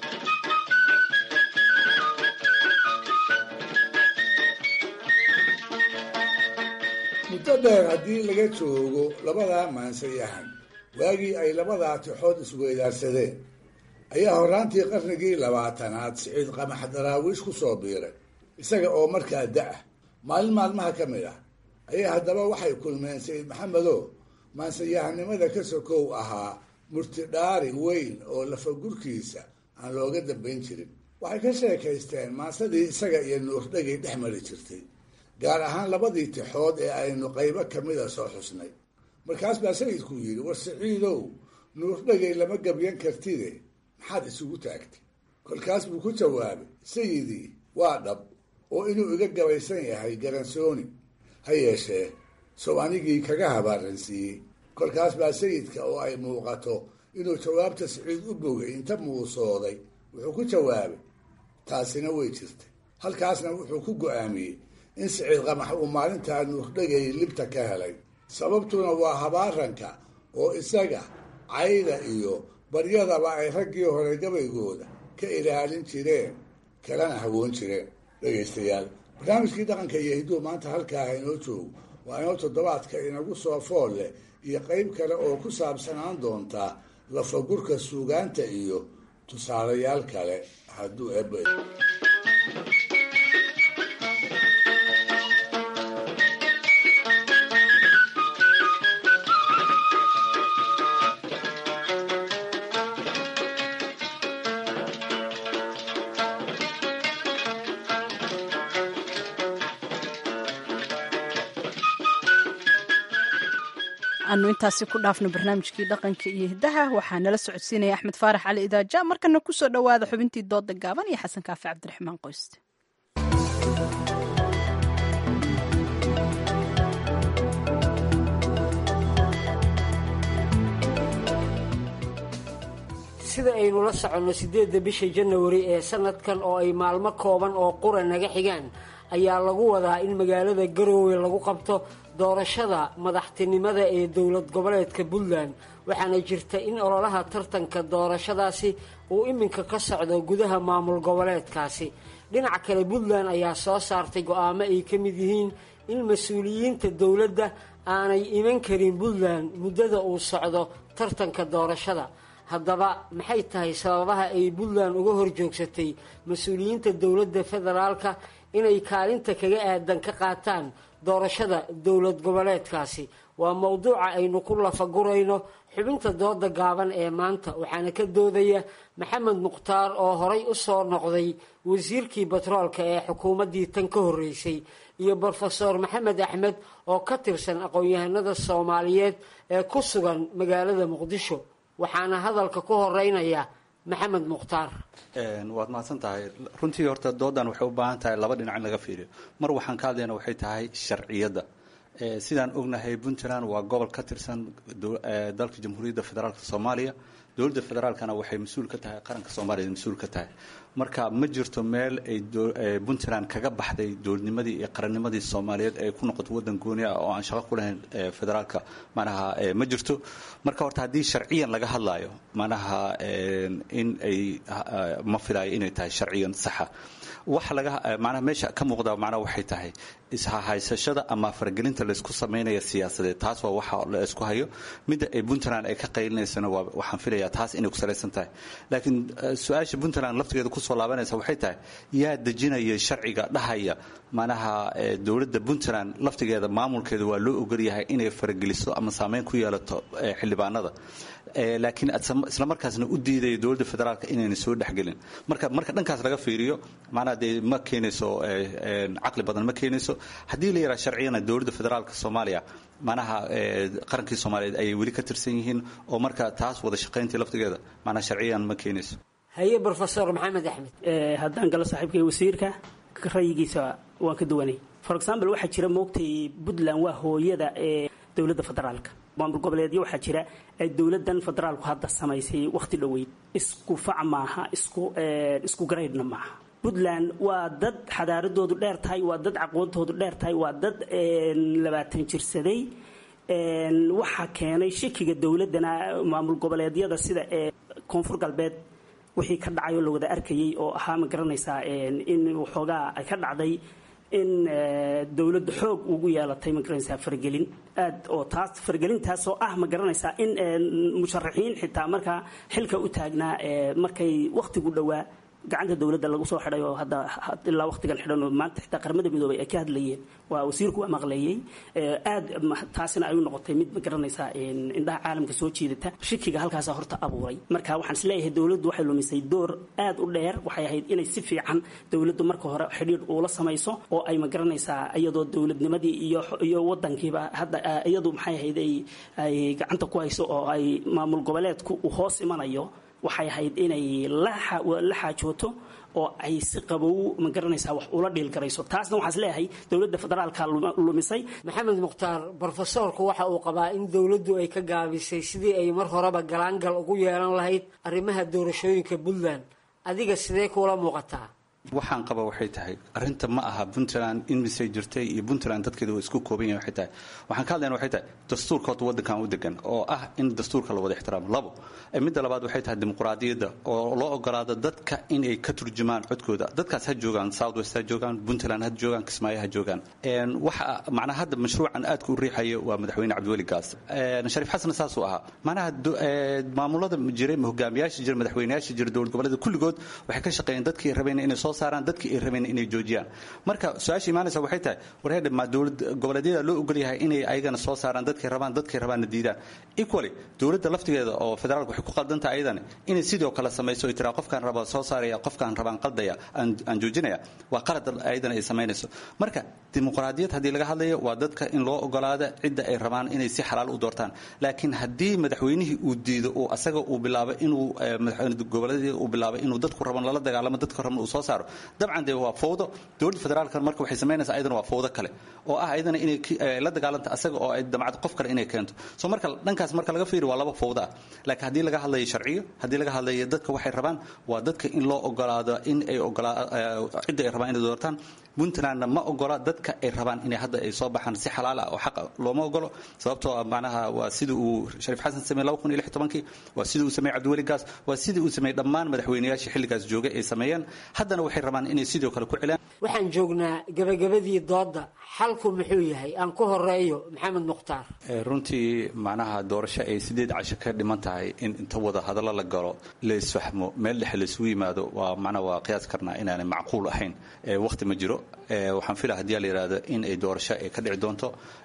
muddo dheer haddii laga joogo labadaa maansayahan waagii ay labadaa tixood isweydaarsadeen ayaa horraantii qarnigii labaatanaad siciid qamax daraawiish ku soo biiray isaga oo markaa da-ah maalin maalmaha ka mid ah ayaa haddaba waxay kulmeen sayid maxamedo maansayahanimada ka sokow ahaa murtidhaari weyn oo lafagurkiisa aan looga dambayn jirin waxay ka sheekaysteen maansadii isaga iyo nuurdhagay dhex mari jirtay gaar ahaan labadii tixood ee aynu qaybo kamida soo xusnay markaas baa sayidku yidhi war siciidow nuurdhagay lama gabyan kartide maxaad isugu taagtay kolkaas buu ku jawaabay sayidii waa dhab oo inuu iga gabaysan yahay garansooni ha yeeshee sow anigii kaga habaaransiiyey kolkaas baa sayidka oo ay muuqato inuu jawaabta siciid u bogay inta muusooday wuxuu ku jawaabay taasina way jirtay halkaasna wuxuu ku go-aamiyey in siciid qamax uu maalintaa nuurdhagay libta ka helay sababtuna waa habaaranka oo isaga cayda iyo baryadaba ay raggii hore gabaygooda ka ilaalin jireen kalana hawoon jireen dhegaystayaal barnaamijkii dhaqanka iyo hidduu maanta halkaaha inoo joogo waa inoo toddobaadka inagu soo fool leh iyo qayb kale oo ku saabsanaan doontaa lafagurka suugaanta iyo tusaalayaal kale hadduu ebe aanu intaasi ku dhaafno barnaamijkii dhaqanka iyo hiddaha waxaa nala socodsiinaya axmed faarax cali idaaja markana kusoo dhowaada xubintii dooda gaaban iyo xasan kaafi cabdiraxmaan qoyste sida aynu la soconno siddeedda bisha janawari ee sanadkan oo ay maalmo kooban oo qura naga xigaan ayaa lagu wadaa in magaalada garoowe lagu qabto doorashada madaxtinimada ee dowlad goboleedka puntland waxaana jirta in ololaha tartanka doorashadaasi uu iminka ka socdo gudaha maamul goboleedkaasi dhinaca kale puntland ayaa soo saartay go-aamo ay ka mid yihiin in mas-uuliyiinta dowladda aanay iman karin puntland muddada uu socdo tartanka doorashada haddaba maxay tahay sababaha ay puntland uga horjoogsatay mas-uuliyiinta dowladda federaalka inay kaalinta kaga aadan ka qaataan doorashada dowlad goboleedkaasi waa mowduuca aynu ku lafagurayno xubinta dooda gaaban ee maanta waxaana ka doodaya maxamed mukhtaar oo horay u soo noqday wasiirkii batroolka ee xukuumaddii tan ka horreysay iyo brofeor maxamed axmed oo ka tirsan aqoon-yahanada soomaaliyeed ee ku sugan magaalada muqdisho waxaana hadalka ku horeynaya maxamed mukhtaar waad mahadsan tahay runtii horta doodan waxay u baahan tahay laba dhinac in laga fiiriyo mar waxaan ka hadlayna waxay tahay sharciyadda sidaan ognahay puntland waa gobol ka tirsan dalka jamhuuriyadda federaalk soomaaliya dowladda federaalkana waxay mas-uul ka tahay qaranka soomaaliya mas-uul ka tahay marka ma jirto meel ay puntland kaga baxday dowladnimadii iyo qarannimadii soomaaliyeed ay ku noqoto waddan gooni ah oo aan shaqo ku lahayn federaalka manaha ma jirto marka horta haddii sharciyan laga hadlaayo manaha in ay ma filayo inay tahay sharciyan saxa waxa laga macnaha meesha ka muuqda macnaha waxay tahay ishahaysashada ama faragelinta laysku samaynaya siyaasadeed taas waa waxa la isku hayo midda ay puntland ay ka qaylinaysana waa waxaan filayaa taas inay ku salaysan tahay laakiin su-aasha puntland laftigeeda kusoo laabanaysa waxay tahay yaa dejinaya sharciga dhahaya manaha dowladda puntland laftigeeda maamulkeeda waa loo ogolyahay inay farageliso ama saameyn ku yeelato xildhibaanada laakiin isla markaasna u diidaya dowladda federaalka inayna soo dhexgelin marka marka dhankaas laga fiiriyo macnaha dee ma keenayso caqli badan ma keenayso haddii la yidhaha sharciyana dowladda federaalka soomaaliya manaha qarankii soomaaliyeed ayay weli ka tirsan yihiin oo marka taas wada shaqayntii laftigeeda macnaha sharciyan ma keenayso haye brofesor maxamed axmed haddaan galo saaxiibkay wasiirka rayigiisa waan ka duwanay for example waxaa jira moogtay puntland waa hooyada ee dowladda federaalka maamul goboleedyo waxaa jira ay dowladan federaalku hadda samaysay wakhti dhoweyd isku fac maaha isku isku garaydhna maaha puntland waa dad xadaaradoodu dheer tahay waa dad aqoontoodu dheer tahay waa dad labaatan jirsaday waxaa keenay shakiga dowladana maamul goboleedyada sida ee koonfur galbeed wixii ka dhacay oo la wada arkayay oo ahaa ma garanaysaa in waxoogaa ay ka dhacday in dowladda xoog ugu yeelatay ma garanaysaa faragelin aad oo taas faragelintaas oo ah ma garanaysaa in musharaxiin xitaa markaa xilka u taagnaa markay wakhtigu dhowaa gacanta dowladda lagu soo xidhay oo hadda ilaa waqtigan xidhan oo maanta xitaa qaramada midoobay ay ka hadlayeen waa wasiirku waa maqleeyey aad taasina ay u noqotay mid ma garanaysaa indhaha caalamka soo jiidata shikiga halkaasa horta abuuray marka waxaan isleeyahay dowladdu waxay lumisay door aad u dheer waxay ahayd inay si fiican dowladdu marka hore xidhiidh uula samayso oo ay ma garanaysaa iyadoo dowladnimadii iyo iyo wadankiiba hadda iyadu maxay ahayd ay gacanta ku hayso oo ay maamul goboleedku uu hoos imanayo waxay ahayd inay la xaajooto oo ay si qabow ma garanaysaa wax ula dhiilgarayso taasna waxaan isleeyahay dowladda federaalka lumisay maxamed mukhtaar brofesoorku waxa uu qabaa in dowladdu ay ka gaabisay sidii ay mar horeba galaangal ugu yeelan lahayd arrimaha doorashooyinka puntland adiga sidee kuula muuqataa waxaan qaba waxay tahay arinta ma aha puntland in misay jirtay iyo puntland dadkeeda waa isku kooban yahay waxay tahay waxaan ka hadlayna waxay tahay dastuurka horta waddankan u degan oo ah in dastuurka la wada ixtiraamo labo midda labaad waxay tahay dimuqraadiyadda oo loo ogolaado dadka inay ka turjumaan codkooda dadkaas ha joogaan south west ha joogaan puntland ha joogaan kismaayo ha joogaan waxa macnaha hadda mashruucan aadka u riixaya waa madaxweyne cabdiweli gaas shariif xasan saasuu ahaa macnaha maamulada jiray hogaamiyaasha jira madaxweyneyaasha jira dowlad goboleeda kulligood waxay ka shaqeeyeen dadkii rabeen inay soo saaraan dadkii ay rabeen inay joojiyaan marka su-aasha imaanaysa waxay tahay warheedha ma dowlad goboleedyada loo ogol yahay inay ayagana soo saaraan dadkay rabaan dadkay rabaanna diidaan equally dowladda laftigeeda oo federaalka waxay ku qaldantahay ayadana inay sidoo kale samayso ay tiraa qofkaan raba soo saaraya qofkaan rabaan qaldaya aan joojinaya waa qalad ayadana ay samaynayso marka dimuqraadiyad haddii laga hadlayo waa dadka in loo ogolaada cidda ay rabaan inay si xalaal u doortaan laakiin haddii madaxweynihii uu diido oo asaga uu bilaabo inuu madaxweyne goboleedyada uu bilaabo inuu dadku raban lala dagaalamo dadka raban uu soo saaro dabcan dee waa fowdo dowladda federaalka marka waxay samaynaysaa ayadana waa fowdo kale oo ah ayadana inay la dagaalanta asaga oo ay damcad qof kale inay keento so marka dhankaas marka laga fiiriyo waa laba fowdo ah laakiin haddii laga hadlayo sharciyo haddii laga hadlayo dadka waxay rabaan waa dadka in loo ogolaado in ay ogolaa cidda ay rabaan inay doortaan puntlandna ma ogola dadka ay rabaan inay hadda ay soo baxaan si xalaal ah oo xaqa looma ogolo sababtoo ah macnaha waa sidii uu shariif xasan sameeyey laba kun iyo lix tobankii waa sidii uu sameeyey cabdiweli gaas waa sidii uu sameeyey dhammaan madaxweyneyaashii xilligaas joogay ay sameeyeen haddana waxay rabaan inay sidoo kale ku celaan waxaan joognaa gabagabadii doodda xalku muxuu yahay aan ku horeeyo maxamed mukhtaar runtii macnaha doorasho ay sideed casho ka dhiman tahay in inta wada hadallo la galo la isfahmo meel dhexe laisugu yimaado waa macnaha waa qiyaas karnaa inaanay macquul ahayn waqti ma jiro waxaan filaa haddii la yidhahdo in ay doorasho ay ka dhici doonto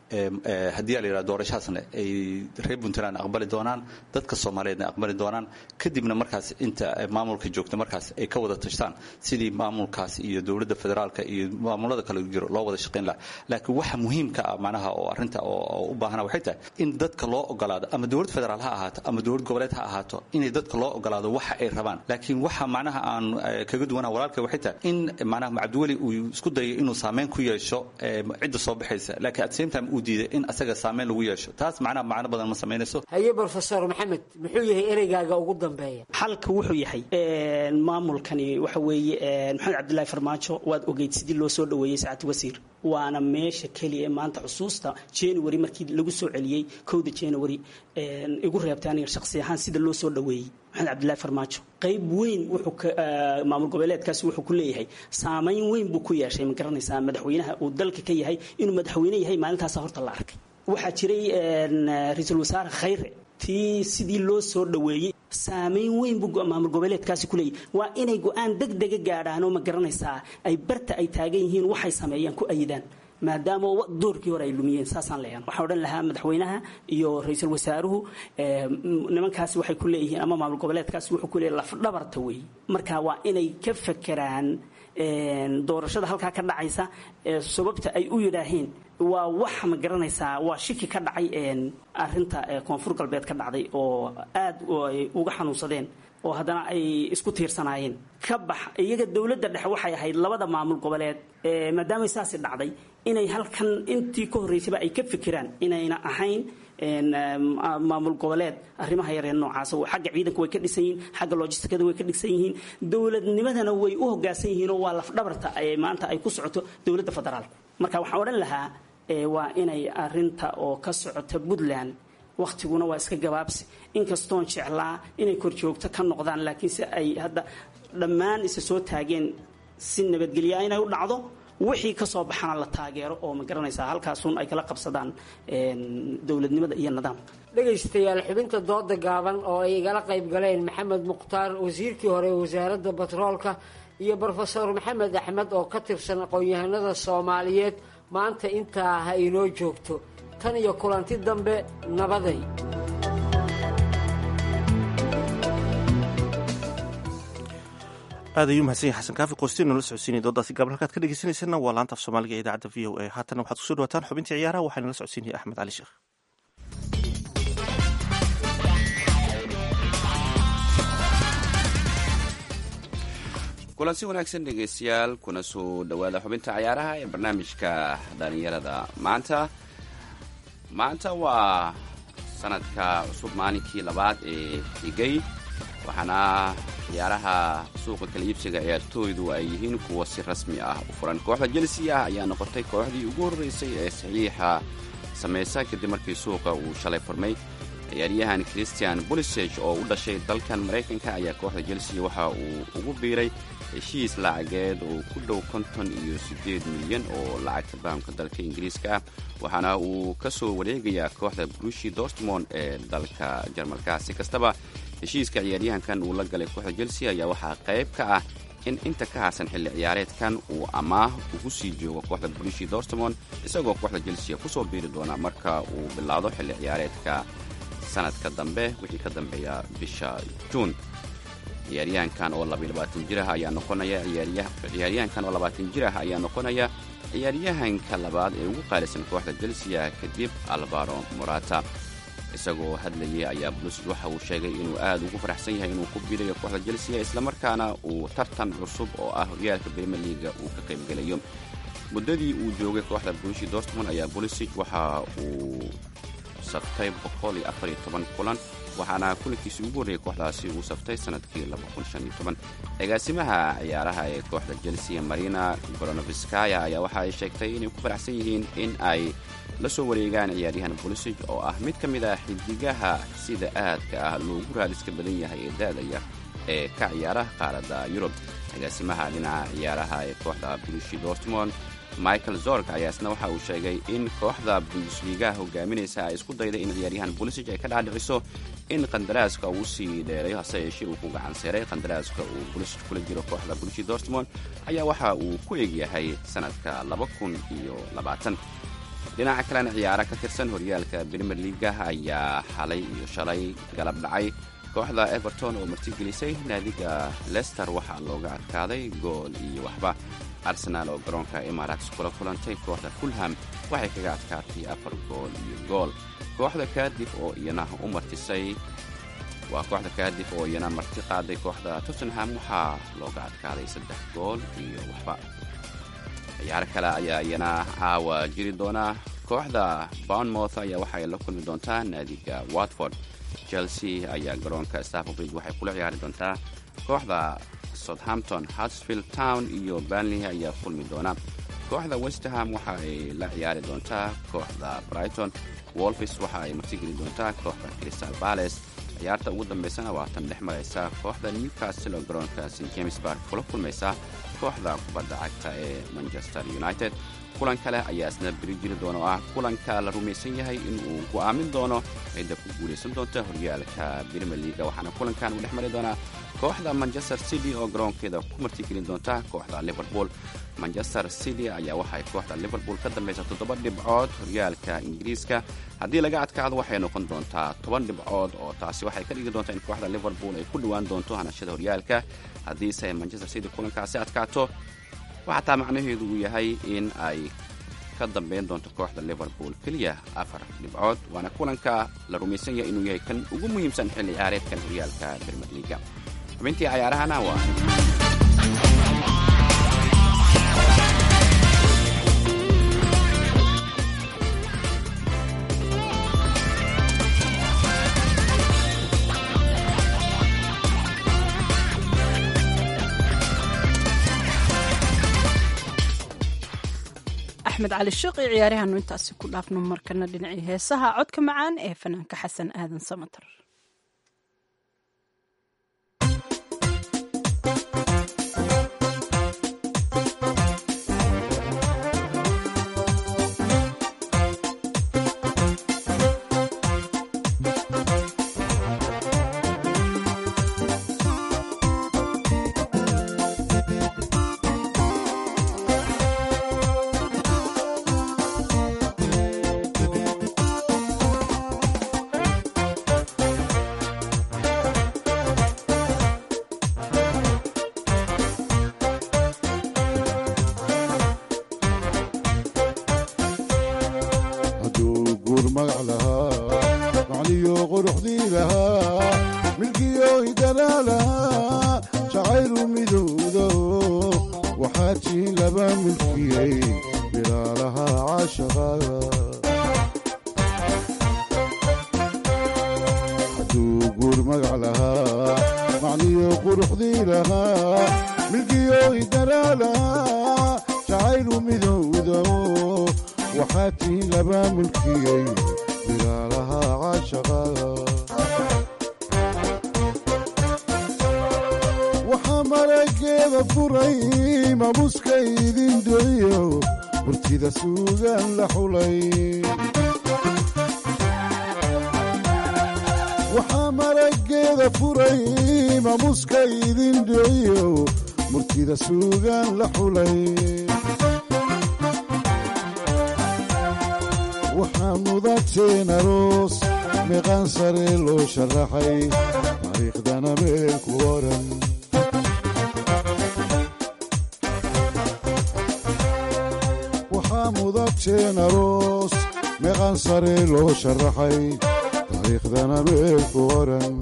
haddii la yidhahdo doorashahaasna ay reer puntland aqbali doonaan dadka soomaaliyeedna aqbali doonaan kadibna markaas inta maamulka joogta markaas ay ka wada tashtaan sidii maamulkaas iyo dowladda federaalka iyo maamulada kale jiro loo wada shaqayn laha laakiin waxa muhiimka ah macnaha oo arrinta oo u baahana waxay tahay in dadka loo ogolaado ama dowlad federaal ha ahaato ama dowlad goboleed ha ahaato inay dadka loo ogolaado waxa ay rabaan laakiin waxa macnaha aan kaga duwanaa walaalka waxay tahay in macnaha cabdiweli uu isku dayo inuu saameyn ku yeesho cidda soo baxaysa laakiin at same time uu diiday in asaga saameyn lagu yeesho taas macnaha macno badan ma samaynayso haye brofesor maxamed muxuu yahay ereygaaga ugu dambeeya xalka wuxuu yahay maamulkani waxa weeye maxamed cabdilaahi farmaajo waad ogeyd sidii loo soo dhaweeyey saacad wasiir waana meesha keliya ee maanta xusuusta january markii lagu soo celiyey kowda january igu reebtay aniga shakhsi ahaan sida loo soo dhaweeyey maxamed cabdilaahi farmaajo qayb weyn wuxuu maamul goboleedkaasi wuxuu ku leeyahay saamayn weyn buu ku yeeshay ma garanaysaa madaxweynaha uu dalka ka yahay inuu madaxweyne yahay maalintaasa horta la arkay waxaa jiray ra-iisul wasaare khayre tii sidii loo soo dhaweeyey saamayn weyn buu maamul goboleedkaasi ku leeyahy waa inay go-aan deg dega gaadhaan oo ma garanaysaa ay barta ay taagan yihiin waxay sameeyaan ku ayidaan maadaama doorkii hore ay lumiyeen saasaan leeyahay waxaan odhan lahaa madaxweynaha iyo ra-iisul wasaaruhu nimankaasi waxay ku leeyihiin ama maamul goboleedkaasi wuxuu ku leeyahay lafdhabarta weey marka waa inay ka fekeraan doorashada halkaa ka dhacaysa sababta ay u yidhaaheen waa wax ma garanaysaa waa shiki ka dhacay arinta koonfur galbeed ka dhacday oo aad ay uga xanuunsadeen oo haddana ay isku tiirsanaayeen ka bax iyaga dowladda dhexe waxay ahayd labada maamul goboleed maadaamay saasi dhacday inay halkan intii ka horreysayba ay ka fikiraan inayna ahayn maamul goboleed arrimaha yaree noocaas xagga ciidanka way ka dhisan yihiin xagga logistikada way ka dhisan yihiin dowladnimadana way u hoggaansan yihiin oo waa lafdhabarta maanta ay ku socoto dowladda federaalka marka waxaan odhan lahaa waa inay arinta oo ka socota puntland wakhtiguna waa iska gabaabsi inkastoon jeclaa inay korjoogto ka noqdaan laakiinse ay hadda dhammaan isa soo taageen si nabadgelyaa inay u dhacdo wixii ka soo baxana la taageero oo ma garanaysaa halkaasun ay kala qabsadaan dowladnimada iyo nidaamka dhegaystayaal xubinta dooda gaaban oo ay igala qayb galeen maxamed mukhtaar wasiirkii hore ee wasaaradda batroolka iyo brofesor maxamed axmed oo ka tirsan aqoon-yahanada soomaaliyeed maanta intaa ha inoo joogto tan iyo kulanti dambe nabaday aad ayuu mahadsan yahay xasan kaafi qoystiin noola socodsiinaya doodaasi gaabal halkaad ka dhegeysanaysanna waa laanta af soomaaliga ee idaacadda v o a haatanna waxaad kusoo dhawataan xubintii ciyaaraha waxaa nala socodsiinaya axmed cali sheekh kulansi wanaagsan dhegaystayaal kuna soo dhowaada xubinta ciyaaraha ee barnaamijka dhalinyarada maanta maanta waa sanadka cusub maalinkii labaad ee xigay waxaana ciyaaraha suuqa kala iibsiga ciyaartooydu ay yihiin kuwa si rasmi ah u furan kooxda chelsea ah ayaa noqotay kooxdii ugu horreysay ee saxiixa samaysa kadib markii suuqa uu shalay furmay ciyaaryahan christian boliseg oo u dhashay dalkan maraykanka ayaa kooxda chelsea waxa uu ugu biiray heshiis lacageed oo ku dhow konton iyo siddeed milyan oo lacagta bahamka dalka ingiriiska ah waxaana uu ka soo wareegayaa kooxda brushi dortmond ee dalka jarmalka si kastaba heshiiska ciyaaryahankan uu la galay kooxda chelsea ayaa waxaa qayb ka ah in inta ka harsan xilli ciyaareedkan uu amaah ugu sii joogo kooxda brushi dortmond isagoo kooxda chelsea kusoo biiri doona marka uu bilaado xilli ciyaareedka sanadka dambe wixii ka dambeeya bisha juun ciyaaryahankan oo jir ah ayaa noqonaya ciyaaryahankan oo labaatan jir ah ayaa noqonaya ciyaaryahanka labaad ee ugu qaalisan kooxda chelsea kadib albaro morata isagoo hadlayay ayaa bulusid waxa uu sheegay inuu aad ugu faraxsan yahay inuu ku biirayo kooxda chelsea islamarkaana uu tartan cusub oo ah horyaalka brimier liaga uu ka qaybgelayo muddadii uu joogay kooxda brushi dortmond ayaa bulisig waxa uu saftay kulan waxaana kulankiisii ugu horreeyay kooxdaasi uu saftay sanadkii agaasimaha ciyaaraha ee kooxda chelsea marina goronoviskaya ayaa waxa ay sheegtay inay ku faraxsan yihiin in ay la soo wareegaan ciyaaryahan bolisig oo ah mid ka mid ah xidigaha sida aadka ah loogu raadiska badan yahay ee daadaya ee ka ciyaara qaaradda yurub agaasimaha dhinaca ciyaaraha ee kooxda brushi dortmond michael zorg ayaa isna waxa uu sheegay in kooxda bundesligaha hogaaminaysa ay isku dayday in ciyaaryahan bolisig ay ka dhaadhiciso in qandaraaska uu sii dheerayo hase yeeshee uu ku gacan seeray qandaraaska uu bolisig kula jiro kooxda bulishi dortmond ayaa waxa uu ku egyahay sanadka dhinaca kalena ciyaara ka tirsan horyaalka brimer liaga ayaa xalay iyo shalay galab dhacay kooxda everton oo martigelisay naadiga lester waxaa looga adkaaday gool iyo waxba arsenaal oo garoonka emirates kula kulantay kooxda fulham waxay kaga adkaatay afar gool iyo gool kooxda kaadif oo iyana u martisay waa kooxda kaadif oo iyana marti qaaday kooxda tottenham waxaa looga adkaaday saddex gool iyo waxba ciyaaro kale ayaa iyana caawa jiri doona kooxda bournemouth ayaa waxay la kulmi doontaa naadiga watford chelsea ayaa garoonka stafford bridge waxay kula ciyaari doontaa kooxda southampton hartsfield town iyo banley ayaa kulmi doona kooxda westerham waxa ay la ciyaari doontaa kooxda brighton wolfis waxa ay martigeli doontaa kooxda crystal bales ciyaarta ugu dambaysana waa tan dhex maraysa kooxda newcastle oo garoonka st james bark kula kulmaysa kooxda kubadda cagta ee manchester united kulan kale ayaa isna beri jiri doona oo ah kulanka la rumaysan yahay inuu go'aamin doono cidda ku guulaysan doonta horyaalka brimier liaga waxaana kulankan uu dhex mari doonaa kooxda manchester city oo garoonkeeda ku martigelin doonta kooxda liverpool manchester city ayaa waxay kooxda liverpool ka dambaysa toddoba dhibcood horyaalka ingiriiska haddii laga adkaado waxay noqon doontaa toban dhibcood oo taasi waxay ka dhigi doontaa in kooxda liverpool ay ku dhowaan doonto hanashada horyaalka haddiise manchester city kulankaasi adkaato waxaa taa macnaheedu uu yahay in ay ka dambayn doonto kooxda liverpool keliya afar dhibcood waana kulanka la rumaysan yahay inuu yahay kan ugu muhiimsan xilli ciyaareedkan horyaalka brimier liaga xubintii cayaarahana waa axmed cali sheekh iyo ciyaaryahaanu intaasi ku dhaafno markana dhinacii heesaha codka macaan ee fanaanka xasan aadan samatar hadduu guur magac lahaa macniyo quruxdii lahaa milkiyo hidanaa lahaa jacaylu midowdo waxaa tii laba milkiyey bilaalaha caashaqada hadduu guur magac lahaa macniyo quruxdii lahaa milkiyo hidanaa lahaa jacaylu midowdo waxaa tii laba mulkiyey bilaalaha caashaqada waxaa marageeda furay mamuska idin doyo burtida suugaan la xulay waxaa marageeda furay mamuska idin doyo murtida suugaan la xulay waxaa mudateen aroos meeqaan sare loo sharaxay taariikhdana meel ku oran waxaa mudateen aroos meeqaan sare loo sharaxay taariikhdana meel ku oran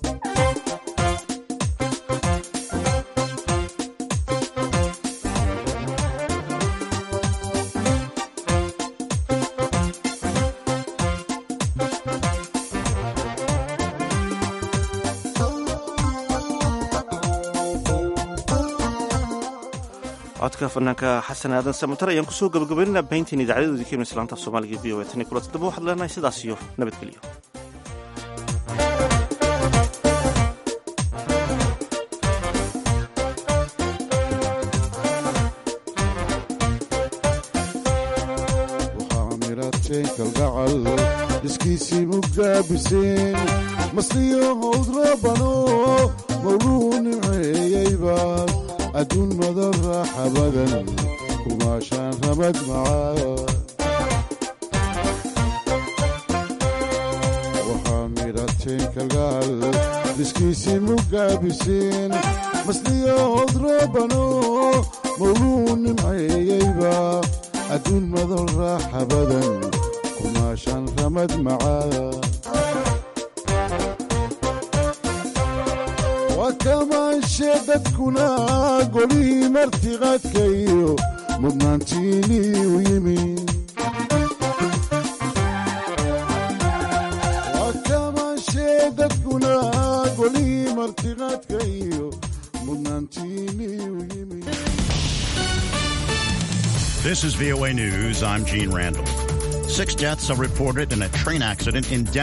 codka fanaanka xasan aadan samatar ayaan kusoo gabagabaynana bayntiin idaacadadoodii ka islaanta af soomaaliga v o e tan iyo kulanti dambe waxaad leenahay sidaas iyo nabadgelyo waxaa mirateen kalgacal iskiisii mugaabiseen masliyo howd rabano mawluu nimceeyeyba adduun madan raaxa badan kumaashaan ramad macaa waxaa mirateen kalgacal iskiisii mugaabiseen masliyo howd rabano mawluu nimceeyeyba adduun madol raaxa badan kumaashaan ramad macaa waa kamaanshe dadkuna golihii martiqaadka iyo mudnaantiinii u yimi waa kamaanshe dadkuna golihii martiqaadka iyo mudnaantiinii u yimi This is VOA News. I'm Gene Randall. Six deaths are reported in a train accident in Denver.